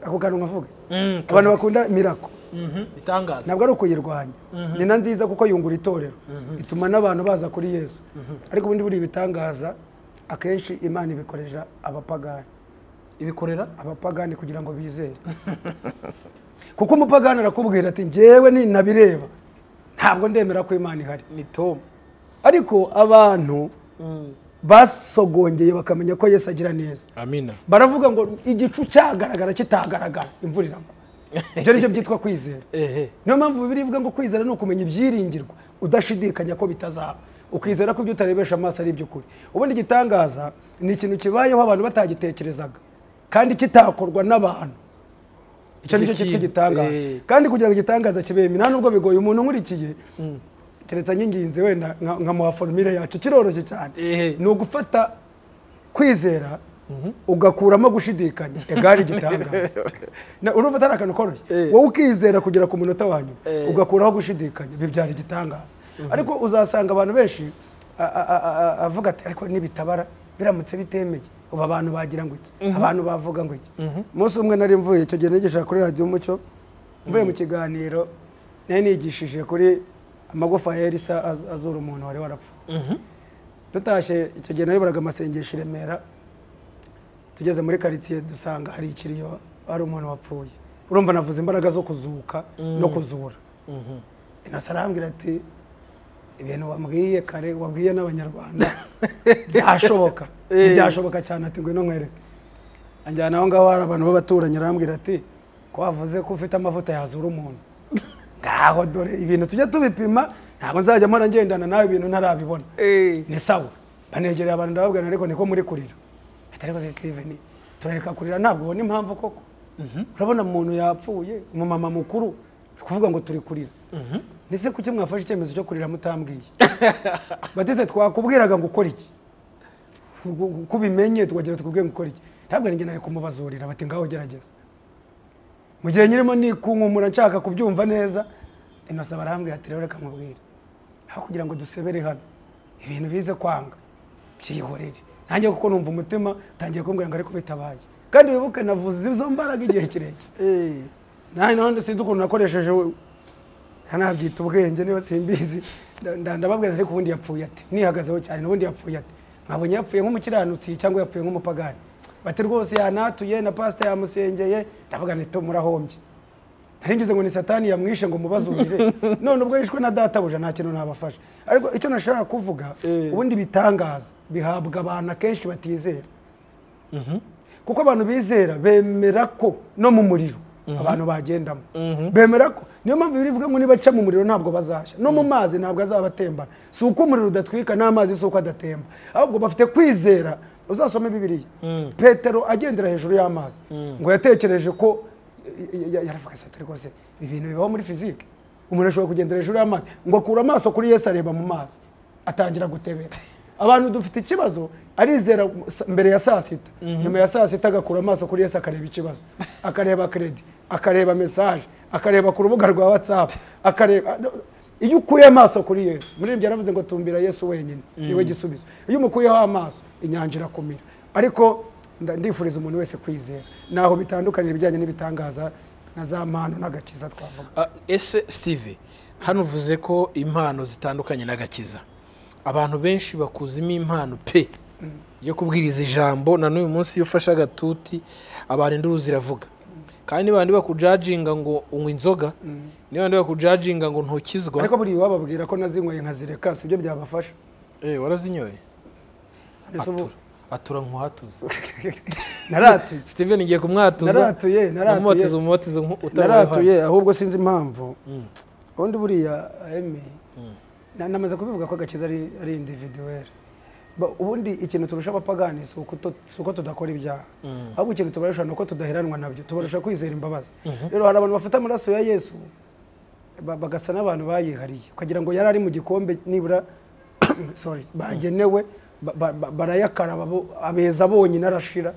ako kantu nkavuga Mm, abantu bakunda mirako Mhm, bitangaza ntabwo ari ukuyirwanya ni na nziza kuko yungura itorero ituma n'abantu baza kuri yesu ariko ubundi buri ibitangaza akenshi imana ibikoresha abapagani ibikorera abapagani kugira ngo bizere kuko umupagani arakubwira ati njyewe ninabireba ntabwo ndemera ko imana ihari ni tom ariko abantu basogongeye bakamenya ko yesu agira neza amina baravuga ngo igicu cyagaragara kitagaragara imvura iragwa ibyo ni byo byitwa kwizera ehe niyo mpamvu bibiri ivuga ngo kwizera ni ukumenya ibyiringirwa udashidikanya ko bitazaba ukizera ko ibyo utarebesha amaso ari iby'ukuri ubundi igitangaza ni ikintu kibayeho abantu batagitekerezaga kandi kitakorwa n'abantu icyo nicyo Icyo cyitwa kintu, igitangaza eh. kandi kugira ngo igitangaza kibeme nta nubwo bigoye umuntu nkurikiye keretse nyinginze wenda nka- nkamuha forumire yacu kiroroshye cyane Eh. ni ugufata kwizera ugakuramo gushidikanya egare igitangaza Na- urumva atari akantu koroshye Eh. wowe ukizera kugera ku munota wa nyuma Eh. ugakuraho gushidikanya bibyara igitangaza ariko uzasanga abantu benshi a- a- a- a- avuga ati ariko nibitabara biramutse bitemeye ubu abantu bagira ngo iki abantu bavuga ngo iki umunsi umwe nari mvuye icyo gihe nigisha kuri radiyo umuco mvuye mu kiganiro nari nigishije kuri amagufa ya elisa az- azura umuntu wari warapfuye dutashye icyo gihe nayoboraga amasengesho i remera tugeze muri karitsiye dusanga hari ikiriyo hari umuntu wapfuye urumva navuze imbaraga zo kuzuka no kuzura inasa arambwira ati ibintu wambwiye kare wabwiye n'abanyarwanda byashoboka ntibyashoboka cyane ati ngwino nkwereke anjyana aho ngaho hari abantu b'abaturanyi arambwira ati ko wavuze ko ufite amavuta yazura umuntu ngaho dore ibintu tujya tubipima ntabwo nzajya mpora ngendana nawe ibintu ntarabibona ni sawa banegereye abantu ndababwira ariko niko muri kurira ati ariko se steven turareka kurira ntabwo ubona impamvu koko urabona umuntu yapfuye umumama mukuru uri kuvuga ngo turi kurira ndetse kuki mwafashe icyemezo cyo kurira mutambwiye batise twakubwiraga ngo ukore iki Ngo- ngo- ko ubimenye tukagira tukubwire ngo ukore iki ntabwo njye nari kumubazurira bati ngaho gerageza mu gihe nyirimo nikunkumura nshaka kubyumva neza innocent barambwira ati rero reka nkubwire aho kugira ngo dusebere hano ibintu bize kwanga byihorere nanjye kuko numva umutima utangiye kumbwira ngo ariko bitabaye kandi wibuke navuze izo mbaraga igihe kirekire nanjye nanone sinzi ukuntu nakoresheje we- ntanabyita ubwenge niba simbizi nda- nda- ndababwira ariko ubundi yapfuye ati nihagazeho cyane n'ubundi yapfuye ati mwabonye yapfuye nk'umukiranutsi cyangwa yapfuye nk'umupagani bati rwose yanatuye na pasita yamusengeye ndavuga nito murahombye nari ngize ngo ni satani yamwishe ngo mubazurire none ubwo yishwe na databuja nta kintu nabafasha ariko icyo nashaka kuvuga Eh. ubundi bitangaza bihabwa abantu akenshi batizera kuko abantu bizera bemera ko no mu muriro abantu bagendamo bemera ko niyo mpamvu bivuga ngo nibaca mu muriro ntabwo bazashya no mu mazi ntabwo azaba atembana si uko umuriro udatwika n'amazi si uko adatemba ahubwo bafite kwizera uzasome bibiriya petero agendera hejuru y'amazi ngo yatekereje ko ya- ya- yaravuga ati "Ati rwose ibi bintu bibaho muri fizike umuntu ashobora kugendera hejuru y'amazi ngo akure amaso kuri yesu areba mu mazi atangira gutebera abantu dufite ikibazo arizera sa- mbere ya saa sita nyuma ya saa sita agakura amaso kuri yesu akareba ikibazo akareba kredi akareba mesaje akareba ku rubuga rwa watsapu akareba iyo ukuye amaso kuri yesu muri ibyo yaravuze ngo tumbira yesu wenyine niwe gisubizo iyo umukuyeho amaso inyanja irakumira ariko nda- ndifuriza umuntu wese kwizera naho bitandukanira ibijyanye n'ibitangaza na za mpano n'agakiza twavuga Ah, ese steve hano uvuze ko impano zitandukanye n'agakiza abantu benshi bakuzimo impano pe yo kubwiriza ijambo na n'uyu munsi iyo ufashe agatuti abantu induru ziravuga kandi niba bandi bakujajinga ngo unywa inzoga niba bandi bakujajinga ngo ntukizwa ariko buriya wababwira ko nazinyweye nkazireka si byo byabafasha Eh, warazinyoye Ese ubu- atura nkuhatuza naratuye steven ngiye kumwatuza Naratuye, naratuye. namubatiza umubatizo naratuye ahubwo sinzi impamvu ubundi buriya emi na- namaze kubivuga ko agakiza ari ari individuweli Ba- ubundi ikintu turusha abapagani si ukuto- si uko tudakora ibyaha ahubwo ikintu tubarusha ni uko tudaheranwa nabyo tubarusha kwizera imbabazi rero hari abantu bafata amaraso ya yesu ba- bagasa n'abantu bayihariye ukagira ngo yari ari mu gikombe nibura sorry bagenewe ba- ba- ba- barayakaraba bo- abeza bonyine arashira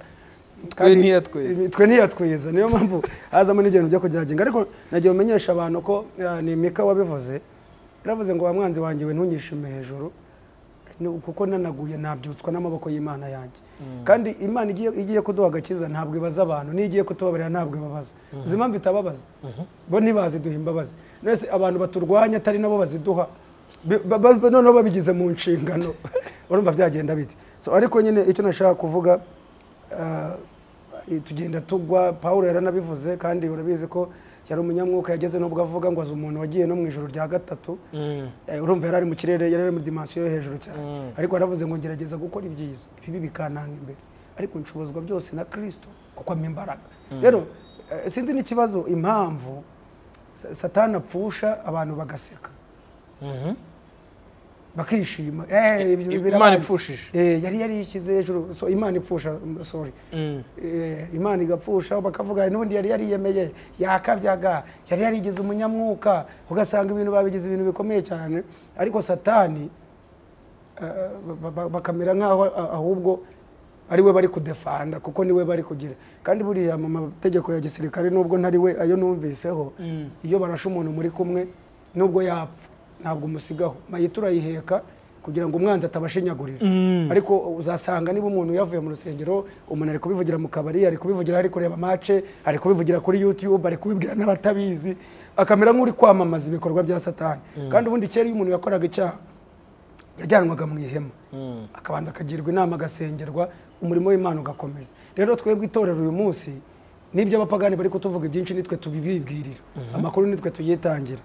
Kandi- ntiyatweza. twe ntiyatwiza niyo mpamvu hazamo n'ibintu byo kugihagenga ariko nagiye umenyesha abantu ko eh, ni mika wabivuze yaravuze ngo wa mwanzi wanjye we ntunyishime hejuru ni- kuko nanaguye nabyutswa n'amaboko y'imana yanjye kandi imana igiye, igiye kuduha agakiza ntabwo ibaza abantu n'iyo igiye kutubabarira ntabwo ibabaza uzi impamvu itababaza bo ntibaziduha imbabazi nese abantu baturwanya atari nabo baziduha Bi- ba- ba- noneho babigize mu nshingano urumva byagenda bite so ariko nyine icyo nashaka kuvuga eh, tugenda tugwa pawulo yaranabivuze kandi urabizi ko yari umunyamwuka yageze n'ubwo avuga ngo azi umuntu wagiye no mu ijoro rya gatatu Eh, urumva yari ari mu kirere yari ari muri dimansiyo yo hejuru cyane ariko yaravuze ngo ngerageza gukora ibyiza ibibi bikananga imbere ariko nshobozwa byose na kirisito kuko ampa imbaraga rero eh, sinzi n'ikibazo impamvu sa- satani apfusha abantu bagaseka bakishima Eh, ibyo Imana birabaye. ipfushije. Eh, yari yarishyize hejuru so imana ipfusha mm, sorry Eh, imana igapfusha bakavuga n'ubundi yari yariyemeye yakabyaga yari yarigize umunyamwuka ugasanga ibintu babigize ibintu bikomeye cyane ariko satani eh, ba- ba- bakamera nk'aho ah- ahubwo ari we bari kudefanda kuko ni we bari kugira kandi buriya mu mategeko ya gisirikare nubwo ntari we ayo numviseho iyo barashe umuntu muri kumwe nubwo yapfa ntabwo umusigaho mayita urayiheka kugira ngo umwanzi atabashinyagurira ariko uzasanga niba umuntu yavuye mu rusengero umuntu ari kubivugira mu kabari ari kubivugira ari kureba mace ari kubivugira kuri youtube ari kubibwira n'abatabizi akamera nk'uri kwamamaza ibikorwa bya satani kandi ubundi kera iyo umuntu yakoraga icyaha yajyanwaga mu ihema akabanza akagirwa inama agasengerwa umurimo w'imana ugakomeza rero twebwe itorero uyu munsi n'ibyo abapagani bari kutuvuga ibyinshi nitwe tubibibwirira amakuru nitwe tuyitangira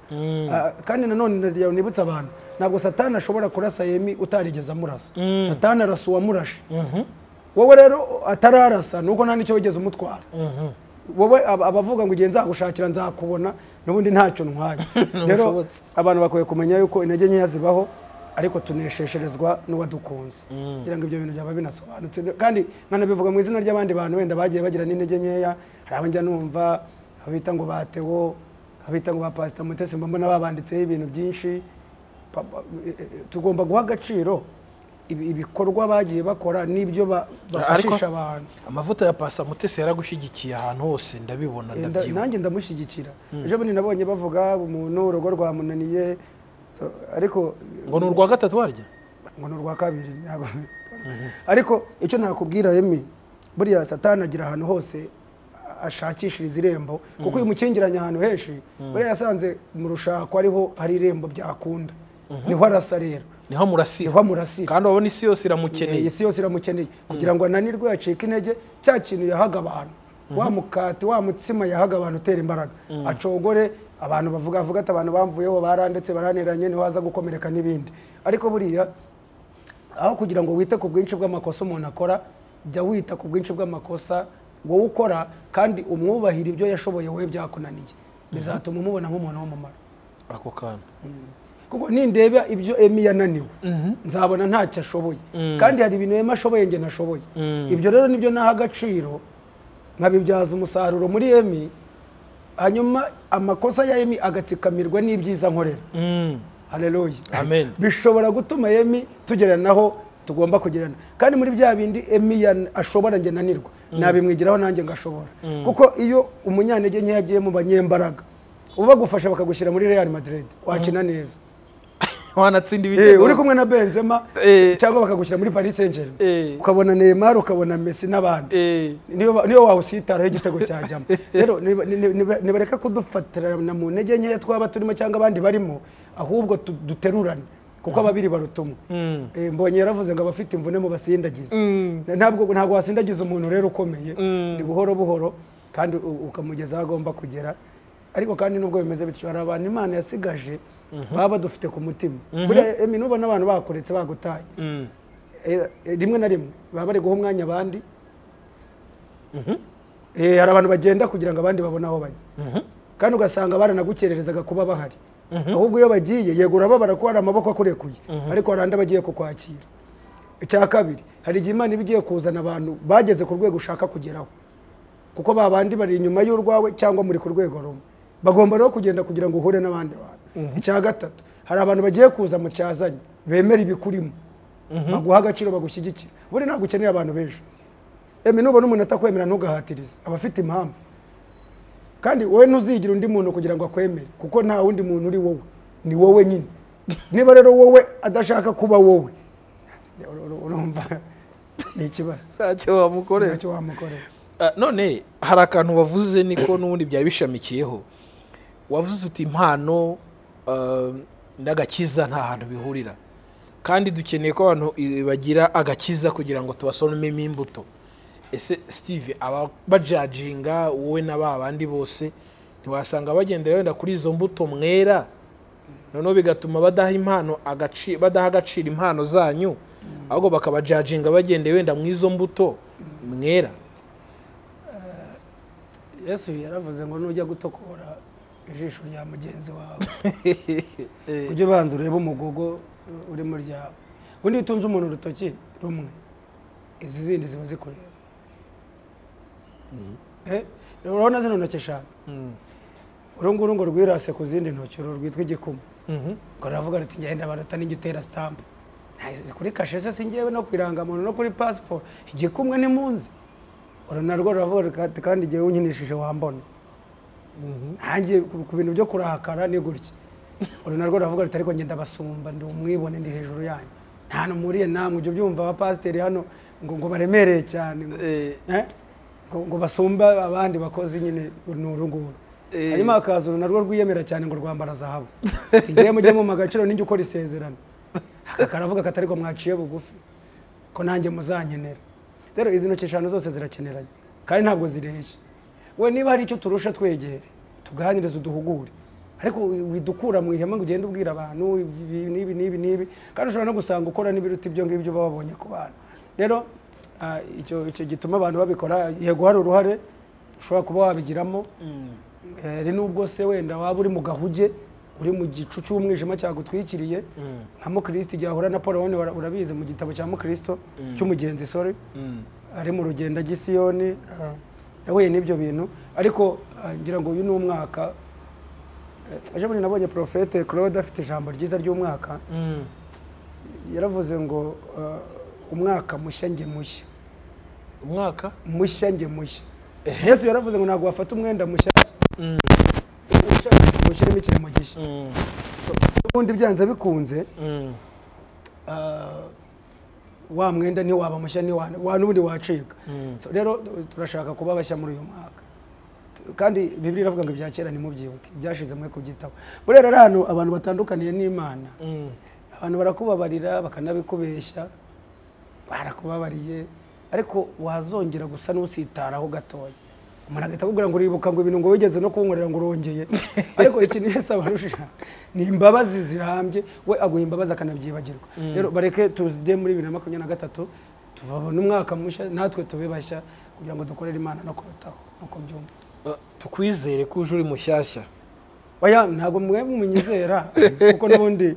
Ah, kandi nanone ndagira ngo nibutse abantu ntabwo satani ashobora kurasa yemi utarigeze amurasa satani arasa uwamurashe wowe rero atararasa nuko nta n'icyo wigeze umutwara wowe ab- abavuga ngo igihe nzagushakira nzakubona n'ubundi ntacyo ntwaye rero Ntibishobotse. abantu bakwiye kumenya yuko intege nkeya zibaho ariko tuneshesherezwa n'uwadukunze kugira ngo ibyo bintu byaba binasobanutse kandi nkanabivuga mu izina ry'abandi bantu wenda bagiye bagira n'intege nkeya hari abajya numva abita ngo batewo abita ngo ba pasita mutesi mba mbona babanditseho ibintu byinshi Pa- pa- eh, eh, tugomba guha agaciro ibi- ibikorwa bagiye bakora n'ibyo ba- bafashisha abantu amavuta ya pasta mutesi yaragushyigikiye ahantu hose ndabibona Eh, nda- ndabyibuka nanjye ndamushyigikira ejo bundi nabonye bavuga umuntu urugo rwamunaniye so, ariko ngo ni urwa gatatu warya ngo ni urwa kabiri ntabwo- ariko icyo nakubwira emi buriya satani agira ahantu hose a- ashakishiriza irembo kuko uyu mukingiranye ahantu henshi buriya yasanze mu rushako ariho hari irembo byakunda niho arasa rero niho amurasira niho amurasira kandi urabona isi yose Eh, iramukeneye isi yose iramukeneye kugira ngo ananirwe yacika intege cya kintu yahaga abantu wa mukati wa mutsima yahaga abantu utera imbaraga acogore abantu bavuga avuga ati abantu bamvuyeho barandetse baraniranye ntiwaza gukomereka n'ibindi ariko buriya aho kugira ngo wite ku bwinshi bw'amakosa umuntu akora jya wita ku bwinshi bw'amakosa wowe ukora kandi umwubahira ibyo yashoboye wowe byakunaniye bizatuma umubona nk'umuntu w'umumaro ako kantu kuko nindeba ibyo emi yananiwe nzabona ntacyo ashoboye kandi hari ibintu emi ashoboye nge nashoboye ibyo rero nibyo naha agaciro nkabibyaza umusaruro muri emi hanyuma amakosa ya emi agatsikamirwa n'ibyiza nkorera Mm. hareruye Amen. bishobora gutuma emi tugeranaho tugomba kugerana kandi muri bya bindi emi yan- ashobora nge nanirwa nabimwigiraho nanjye ngashobora kuko iyo umunyantege nkeya agiye mu banyembaraga uba bagufasha bakagushyira muri real madrid wakina neza wanatsinda Eh, ibitego uri kumwe na benzema Eh. cyangwa bakagushyira muri paris saint germain Eh. ukabona neymar ukabona messi n'abandi Eh, niyo ba- niyo wawusitaraho igitego cyajyamo rero niba- niba- niba- nibareka kudufatirana mu ntege nkeya twaba turimo cyangwa abandi barimo ahubwo tu- duterurane kuko ababiri baruta umwe Eh, mbonye yaravuze ngo abafite imvune mu basindagize Na- ntabwo ntabwo wasindagiza umuntu rero ukomeye ni buhoro buhoro kandi u- ukamugeza aho agomba kugera ariko kandi nubwo bimeze bityo hari abantu imana yasigaje baba badufite ku mutima buriya emi nubona abantu bakuretse bagutaye eh, eh, rimwe na rimwe baba bari guha umwanya abandi Eh, hari abantu bagenda kugira ngo abandi babone aho bajya kandi ugasanga baranagukererezaga kuba bahari ahubwo iyo bagiye yego urababara ko hari amaboko akurekuye ariko hari andi bagiye kukwakira icya kabiri hari igihe imana iba igiye kuzana abantu bageze ku rwego ushaka kugeraho kuko ba bandi bari inyuma y'urwawe cyangwa muri ku rwego rumwe bagomba rero kugenda kugira ngo uhure n'abandi bantu icya gatatu hari abantu bagiye kuza mu cyazanye bemera ibikurimo baguha agaciro bagushyigikira buri ntabwo ukeneye abantu benshi emi nubona umuntu atakwemera ntugahatirize aba afite impamvu kandi wowe ntuzigire undi muntu kugira ngo akwemere kuko nta wundi muntu uri wowe ni wowe nyine niba rero wowe adashaka kuba wowe ur- ur- urumva ni ikibazo ntacyo wamukorera ntacyo wamukorera Ah, none hari akantu wavuze niko n'ubundi byari bishamikiyeho wavuze uti impano ah, n'agakiza nta hantu bihurira kandi dukeneye ko abantu eh, bagira agakiza kugira ngo tubasoromemo imbuto ese steve aba bajajinga wowe na ba bandi bose ntiwasanga bagendera wenda kuri izo mbuto mwera noneho bigatuma badaha impano agaci- badaha agaciro impano zanyu ahubwo bakabajajinga bagendeye wenda mu izo mbuto mwera yesu yaravuze ngo nujya gutokora ijisho rya mugenzi wawe ujye ubanza urebe umugogo uh, uri mu ryawe ubundi iyo utunze umuntu urutoki rumwe izi zindi ziba zikureba Eh, urabona zino ntoki eshanu uru nguru ngo rwirase ku zindi ntoki uru rwitwa igikuma ngo ruravuga ruti ngenda baruta n'ijya utera sitampu Nta- kuri kashe se singewe no ku irangamuntu no kuri pasiporo igikumwe ntimunzi uru narwo ruravuga ruti kandi igihe unkinishije wambona nanjye ku ku bintu byo kurakara ni gutya uru narwo ruravuga ruti ariko ngenda basumba ndi umwibone ndi hejuru yanyu nta numuriye namwe ujya ubyumva abapasiteri hano ngo ngo baremereye cyane ngo- Eh, Eh? ngo ngo basumba abandi bakozi nyine ni uru nguru Eh. hanyuma hakaza uru narwo rwiyemera cyane ngo rwambara zahabu ati ngewe mujye mu agaciro ninjye ukora isezerano Aka karavuga katari ko mwaciye bugufi ko nanjye muzankenera rero izi ntoki eshanu zose zirakeneranye kandi ntabwo zireshya we niba hari icyo turusha twegere tuganirize uduhugure ariko wi- widukura mu ihema ngo ugende ubwira abantu ibi n'ibi n'ibi n'ibi kandi ushobora no gusanga ukora n'ibiruta ibyo ngibyo baba babonye ku bantu rero ah, icyo icyo gituma abantu babikora yego hari uruhare ushobora kuba wabigiramo hari nubwo se wenda waba uri mu gahuge uri mu gicu cy'umwijima cyagutwikiriye nka mukristo igihe ahura na paul wabona ura- urabizi mu gitabo cya mukristo cy'umugenzi sorry ari mu rugendo gisiyoni yahuye n'ibyo bintu ariko ah, ngira ngo uyu ni umwaka Eh, ejo bundi nabonye porofete claude afite ijambo ryiza ry'umwaka Mm. yaravuze ngo ah, umwaka mushya nge mushya umwaka mushya nge mushya yesu yaravuze ngo ntabwo wafata umwenda mushya ushyiremo ikirango gishya Mm. ubundi byanze bikunze Mm. ah, wa mwenda ntiwaba mushya ntiwa- wa n'ubundi wacika So, rero turashaka kuba bashya muri uyu mwaka Tu- kandi bibiri iravuga ngo ibya kera nimubyibuke ibyashize mwe kubyitaho buriya rero ahantu abantu batandukaniye n'imana Mm. abantu barakubabarira bakanabikubeshya barakubabariye ariko wazongera gusa n'usitaraho gatoya umuntu agahita akubwira ngo uribuka ngo ibintu ngo wigeze no kunkorera ngo urongeye ariko ikintu yese abarusha ni imbabazi zirambye we aguha imbabazi akanabyibagirwa rero bareke tuzide muri bibiri na makumyabiri na gatatu tubabona umwaka mushya natwe tube bashya kugira ngo dukorere imana no kubitaho nuko byumva Ah, tukwizere ko uje uri mushyashya oya ntabwo mwe munyizera kuko n'ubundi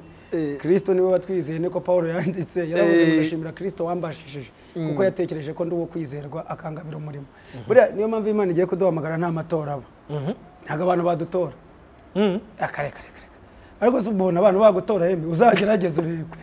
kirisito niwe watwizeye niko paul yanditse yaravuze ngo Eh. ndashimira kirisito wambashishije kuko yatekereje ko ndi uwo kwizerwa akangabira umurimo buriya niyo mpamvu imana igiye kuduhamagara nta matora aba Mhm. ntabwo abantu badutora Mm. akare kare kare ariko se ubona abantu bagutora yemwe uzagerageze urebe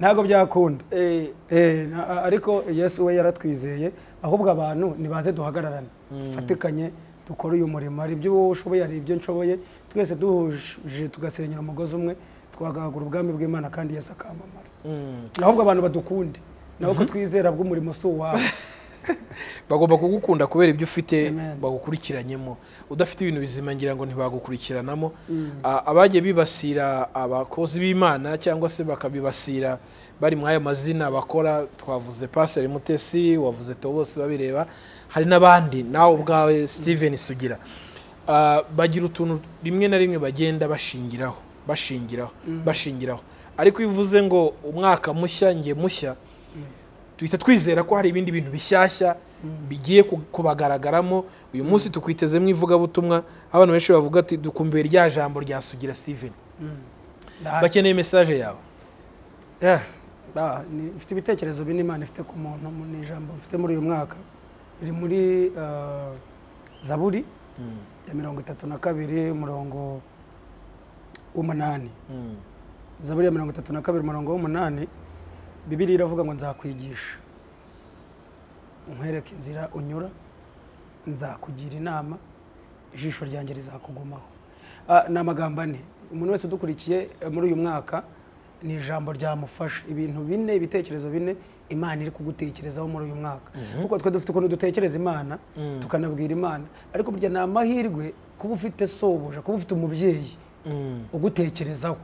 ntabwo byakunda Eh, Eh, na- a- ariko yesu we yaratwizeye ahubwo abantu nibaze duhagararane dufatikanye dukore uyu murimo hari ibyo wowe ushoboye hari ibyo nshoboye twese duhuje tugasenyera umugozi umwe twagahagura ubwami bw'imana kandi yesu akamamara Mm. ahubwo abantu badukunde nawe ko twizera bw'umurimo si uwawe bagomba kugukunda kubera ibyo ufite Amen. bagukurikiranyemo udafite ibintu bizima ngira ngo ntibagukurikiranamo Ah, abagiye bibasira abakozi b'imana cyangwa se bakabibasira bari muri ayo mazina bakora twavuze paseri mutesi wavuze bose babireba hari n'abandi nawe ubwawe steven sugira Ah, bagira utuntu rimwe na rimwe bagenda bashingiraho bashingiraho bashingiraho ariko iyo uvuze ngo umwaka mushya nge mushya duhita twizera ko hari ibindi bintu bishyashya bigiye ku- kubagaragaramo uyu munsi tukwitezemo ivugabutumwa aho abantu benshi bavuga ati dukumbuye rya jambo rya sugira steven Ndahari. bakeneye mesaje yawe Yeah. Ba- ni- mfite ibitekerezo bine imana ifite ku muntu mu- ni ijambo mfite muri uyu mwaka biri muri eh, zaburi ya mirongo itatu na kabiri umurongo w'umunani zaburi ya mirongo itatu na kabiri umurongo w'umunani bibiri iravuga ngo nzakwigisha nkwereke inzira unyura nzakugira inama ijisho ryanjye rizakugumaho Ah, ni amagambo ane umuntu wese udukurikiye eh, muri uyu mwaka ni ijambo ryamufasha ibintu bine ibitekerezo bine imana iri kugutekerezaho muri uyu mwaka kuko twe dufite ukuntu dutekereza imana tukanabwira imana ariko burya ni amahirwe kuba ufite sobuja kuba ufite umubyeyi ugutekerezaho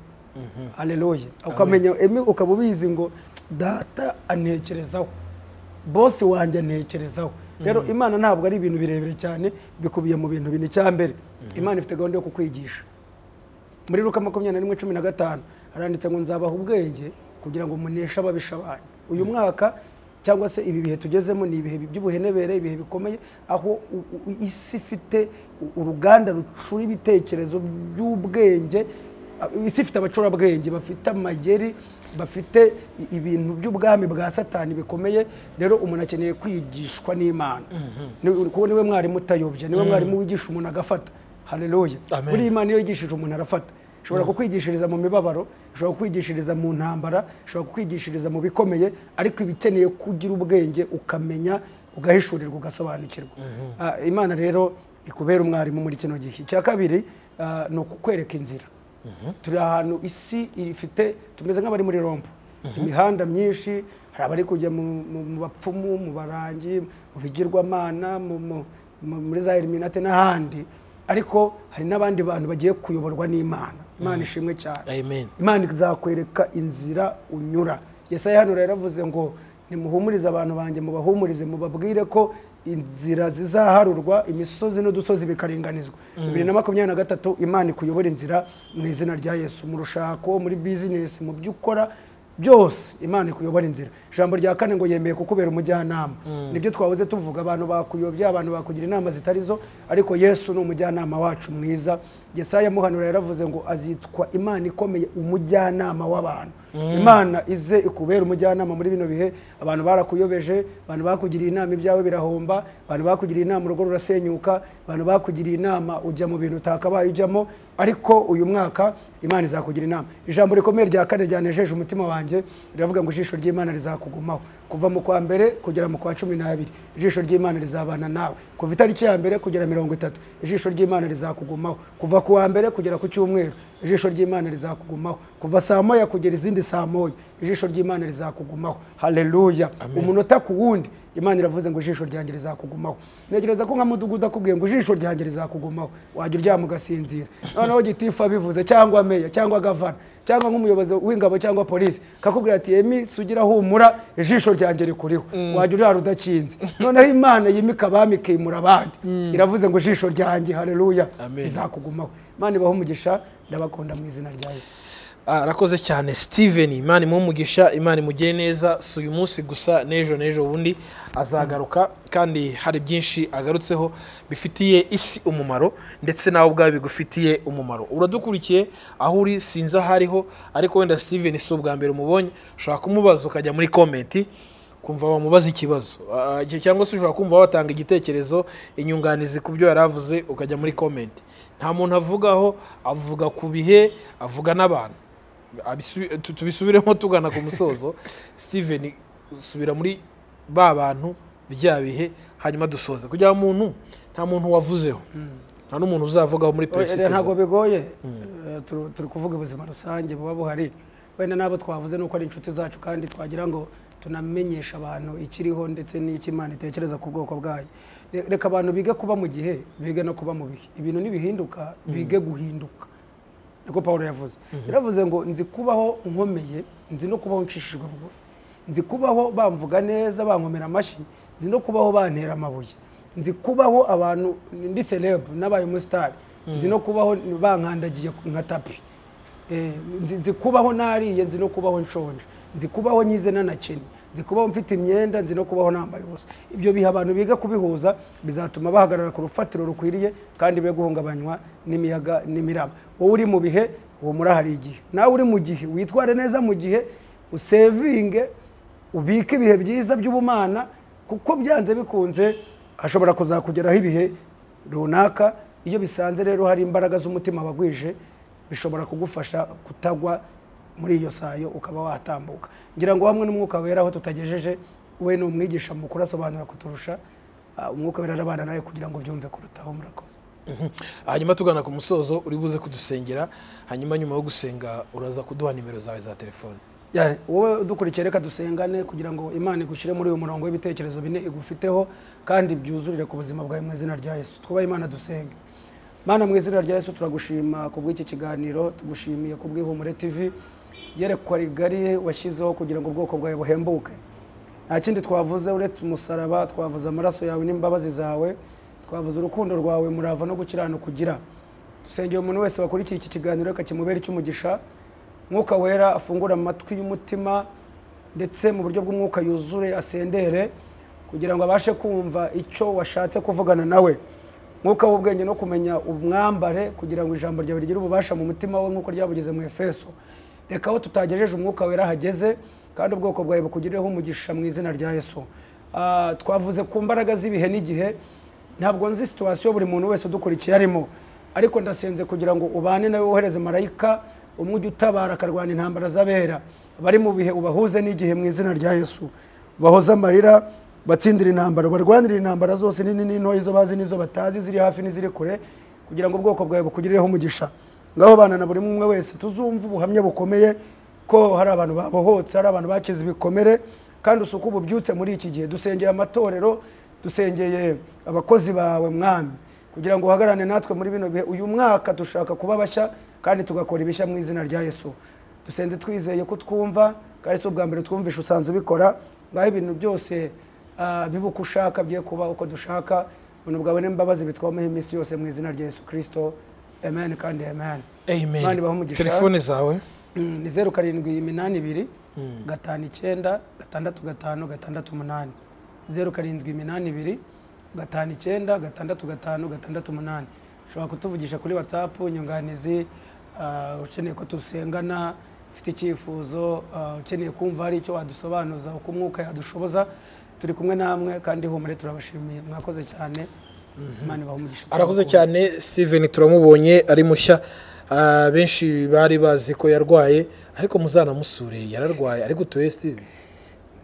hareruye ukamenya emi ukaba ubizi ngo data anekerezaho bose wanjye anekerezaho rero imana ntabwo ari ibintu birebire cyane bikubiye mu bintu bine icya mbere imana ifite gahunda yo kukwigisha muri ruka makumyabiri na rimwe cumi na gatanu haranditse ngo nzabaha ubwenge kugira ngo muneshe ababisha banyu uyu mwaka cyangwa se ibi bihe tugezemo ni ibihe by'ubuhenebere ibihe bikomeye aho u- u- isi ifite u- uruganda rucura ibitekerezo by'ubwenge a- isi ifite abacurabwenge bafite amayeri bafite i- ibintu by'ubwami bwa satani bikomeye rero umuntu akeneye kwigishwa n'imana Ni- kuko niwe mwarimu utayobya niwe mwarimu wigisha umuntu agafata hareruye Amen. buriya imana iyo yigishije umuntu arafata ishobora kukwigishiriza mu mibabaro ishobora kukwigishiriza mu ntambara ishobora kukwigishiriza mu bikomeye ariko iba ikeneye kugira ubwenge ukamenya ugahishurirwa ugasobanukirwa Ah, imana rero ikubera umwarimu muri kino gihe icya kabiri ah, ni ukukwereka inzira turi ahantu isi ifite tumeze nk'abari muri rompo imihanda myinshi hari abari kujya mu- mu mu bapfumu mu barangi mu bigirwamana mu- mu- mu- muri za eliminate n'ahandi ariko hari n'abandi bantu bagiye kuyoborwa n'imana imana ishimwe cyane amen imana izakwereka inzira unyura yesaya hano rero yaravuze ngo nimuhumurize abantu banjye mubahumurize mubabwire ko inzira zizaharurwa imisozi n'udusozi bikaringanizwa bibiri na makumyabiri na gatatu imana ikuyobora inzira mu izina rya yesu mu rushako muri bizinesi mu byo ukora byose imana ikuyobora inzira ijambo rya kane ngo yemeye kukubera umujyanama nibyo twahoze tuvuga abantu bakuyobya abantu bakugira inama zitari zo ariko yesu ni umujyanama wacu mwiza yesaya muhanura yaravuze ngo azitwa imana ikomeye umujyanama w'abantu imana ize ikubera umujyanama muri bino bihe abantu barakuyobeje abantu bakugiriye inama ibyawe birahomba abantu bakugiriye inama urugo rurasenyuka abantu bakugiriye inama ujya mu bintu utakabaye ujyamo ariko uyu mwaka imana izakugira inama ijambo rikomeye rya kane ryanejeje umutima wanjye riravuga ngo ijisho ry'imana rizakugumaho kuva mu kwa mbere kugera mu kwa cumi n'abiri ijisho ry'imana rizabana nawe kuva itariki ya mbere kugera mirongo itatu ijisho ry'imana rizakugumaho kuva ku wa mbere kugera ku cyumweru ijisho ry'imana rizakugumaho kuva saa moya kugera izindi saa moya ijisho ry'imana rizakugumaho haleluya umunota ku wundi imana iravuze ngo ijisho ryanjye rizakugumaho ntekereza ko nka mudugudu akubwiye ngo ijisho ryanjye rizakugumaho wajya uryama ugasinzira noneho gitifu abivuze cyangwa meya cyangwa gavana cyangwa nk'umuyobozi w'ingabo cyangwa polisi kakubwira ati emi sugira humura ijisho ryanjye rikuriho wajya urara udakinze noneho imana yimika abami ikimura abandi iravuze ngo ijisho ryanjye haleluya Amen. rizakugumaho imana ibaha umugisha ndabakunda mu izina rya yesu Ah, arakoze cyane steven imana imuhe umugisha imana imugire neza si uyu munsi gusa n'ejo n'ejo bundi azagaruka kandi hari byinshi agarutseho bifitiye isi umumaro ndetse nawe ubwawe bigufitiye umumaro uradukurikiye aho uri sinzi aho ariho ariko wenda steven si ubwa mbere umubonye ushobora kumubaza ukajya muri komenti kumva wamubaza ikibazo Ah, cyangwa se ushobora kumva watanga igitekerezo inyunganizi ku byo yari avuze ukajya muri komenti nta muntu avugaho avuga ku bihe avuga n'abantu Abisu- tu- tubisubiremo tugana ku musozo steven subira muri ba bantu bya bihe hanyuma dusoze kugira ngo muntu nta muntu wavuzeho nta n'umuntu uzavugaho muri Oya, ntabwo perezida bigoye Eh, turu- turi kuvuga ubuzima rusange buba buhari wenda n'abo twavuze ni uko ari inshuti zacu kandi twagira ngo tunamenyeshe abantu ikiriho ndetse n'icyo imana itekereza ku bwoko bwayo Re- reka abantu bige kuba mu gihe bige no kuba mu bihe ibintu nibihinduka bige guhinduka niko paul yavuze yaravuze ngo nzi kubaho nkomeye nzi no kubaho nshishijwe bugufi nzi kubaho bamvuga neza bankomera amashyi nzi no kubaho bantera amabuye nzi kubaho abantu ndi celebre nabaye umusitari nzi no kubaho bankandagiye nka tapi Eh, nzi- nzi kubaho nariye nzi no kubaho nshonje nzi kubaho nyize nanakennye nzi kubaho mfite imyenda nzi no kubaho nambaye ubusa ibyo biha abantu biga kubihuza bizatuma bahagarara ku rufatiro rukwiriye kandi be guhungabanywa n'imiyaga n'imiraba wowe uri mu bihe uwo murahari igihe nawe uri mu gihe witware neza mu gihe usevinge ubike ibihe byiza by'ubumana kuko byanze bikunze hashobora kuzakugeraho ibihe runaka iyo bisanze rero hari imbaraga z'umutima wagwije bishobora kugufasha kutagwa muri iyo sayo ukaba watambuka ngira ngo hamwe n'umwuka wera aho tutagejeje we ni umwigisha mukuru asobanura kuturusha Ah, umwuka wera arabana nawe kugira ngo byumve kurutaho murakoze hanyuma tugana ku musozo uri buze kudusengera hanyuma nyuma yo gusenga uraza kuduha nimero zawe za telefone Ya, wowe udukurikiye reka dusengane kugira ngo imana igushyire muri uyu murongo w'ibitekerezo bine igufiteho kandi byuzurire ku buzima bwawe mu izina rya yesu twubahe imana dusenge mana mu izina rya yesu turagushima ku bw'iki kiganiro tugushimiye ku bw'ihumure tv yerekwa rigari washyizeho kugira ngo ubwoko bwawe buhembuke nta kindi twavuze uretse umusaraba twavuze amaraso yawe n'imbabazi zawe twavuze urukundo rwawe murava no gukiranuka ugira dusengeye umuntu wese wakurikiye iki kiganiro reka kimubere icy'umugisha mwuka wera afungura amatwi y'umutima ndetse mu buryo bw'umwuka yuzure asendere kugira ngo abashe kumva icyo washatse kuvugana nawe mwuka w'ubwenge no kumenya umwambare kugira ngo ijambo ryawe rigire ububasha mu mutima we nk'uko ryabugeze mu efeso reka aho tutagejeje umwuka wera hageze kandi ubwoko bwawe bukugireho umugisha mu izina rya yesu Ah, twavuze ku mbaraga z'ibihe n'igihe ntabwo nzi situwasiyo buri muntu wese udukurikiye arimo ariko ndasenze kugira ngo ubane nawe wohereze marayika umwe ujya utabara akarwana intambara z'abera bari mu bihe ubahuze n'igihe mu izina rya yesu bahoze amarira batsindira intambara barwanire intambara zose nini n'intoya izo bazi n'izo batazi ziri hafi n'iziri kure kugira ngo ubwoko bwawe bukugireho umugisha ngaho bana na buri umwe wese tuzumve ubuhamya bukomeye ko hari abantu babohotse hari abantu bakize ibikomere kandi usuku bubyutse muri iki gihe dusengeye amatorero dusengeye abakozi bawe mwami kugira ngo uhagarane natwe muri bino bihe uyu mwaka dushaka kuba bashya kandi tugakora ibishya mu izina rya yesu dusenze twizeye ko twumva kandi si ubwa mbere twumvishe usanzwe ubikora ngaho ibintu byose ah, bibuka ushaka bye kuba uko dushaka ubuntu bwawe n'imbabazi bitwomeho iminsi yose mu izina rya yesu kirisito amen kandi amen Imana ibahe amen umugisha. telefone zawe ni zeru karindwi iminani ibiri gatanu icyenda gatandatu gatanu gatandatu umunani zeru karindwi iminani ibiri gatanu icyenda gatandatu gatanu gatandatu umunani ushobora kutuvugisha kuri watsapu inyunganizi ah, ukeneye ko dusengana ufite icyifuzo ah, ukeneye kumva hari icyo wadusobanuza uko umwuka yadushoboza turi kumwe namwe kandi humure turabashimiye mwakoze cyane imana ibahe umugisha arakoze cyane steven turamubonye ari mushya Ah, benshi bari bazi ko yarwaye ariko muzanamusure yararwaye ariko utuye steven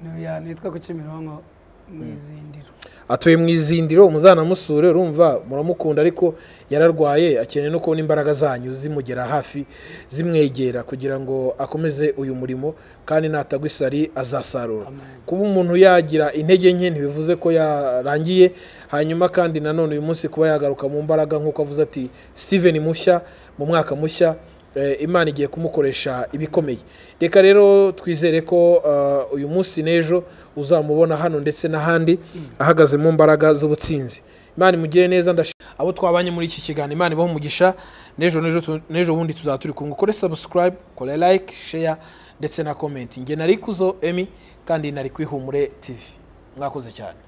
Nuya, nitwa ku kimironko mu izindiro atuye mu izindiro muzanamusure urumva muramukunda ariko yararwaye akeneye no kubona imbaraga zanyu zimugera hafi zimwegera kugira ngo akomeze uyu murimo kandi natagwa isari azasarura kuba umuntu yagira intege nke ntibivuze ko yarangiye hanyuma kandi nanone uyu munsi kuba yagaruka mu mbaraga nk'uko avuze ati steven mushya mu mwaka mushya eh, imana igiye kumukoresha ibikomeye reka rero twizere ko eh, uyu munsi n'ejo uzamubona hano ndetse n'ahandi ahagaze mu mbaraga z'ubutsinzi imana imugire neza ndashi abo twabanye muri iki kiganiro imana ibaho umugisha n'ejo n'ejo tu- n'ejo bundi tuzaba turi kumwe ukore subscribe kore like share ndetse na comment nge nari kuzo emi kandi nari kwihumure tv mwakoze cyane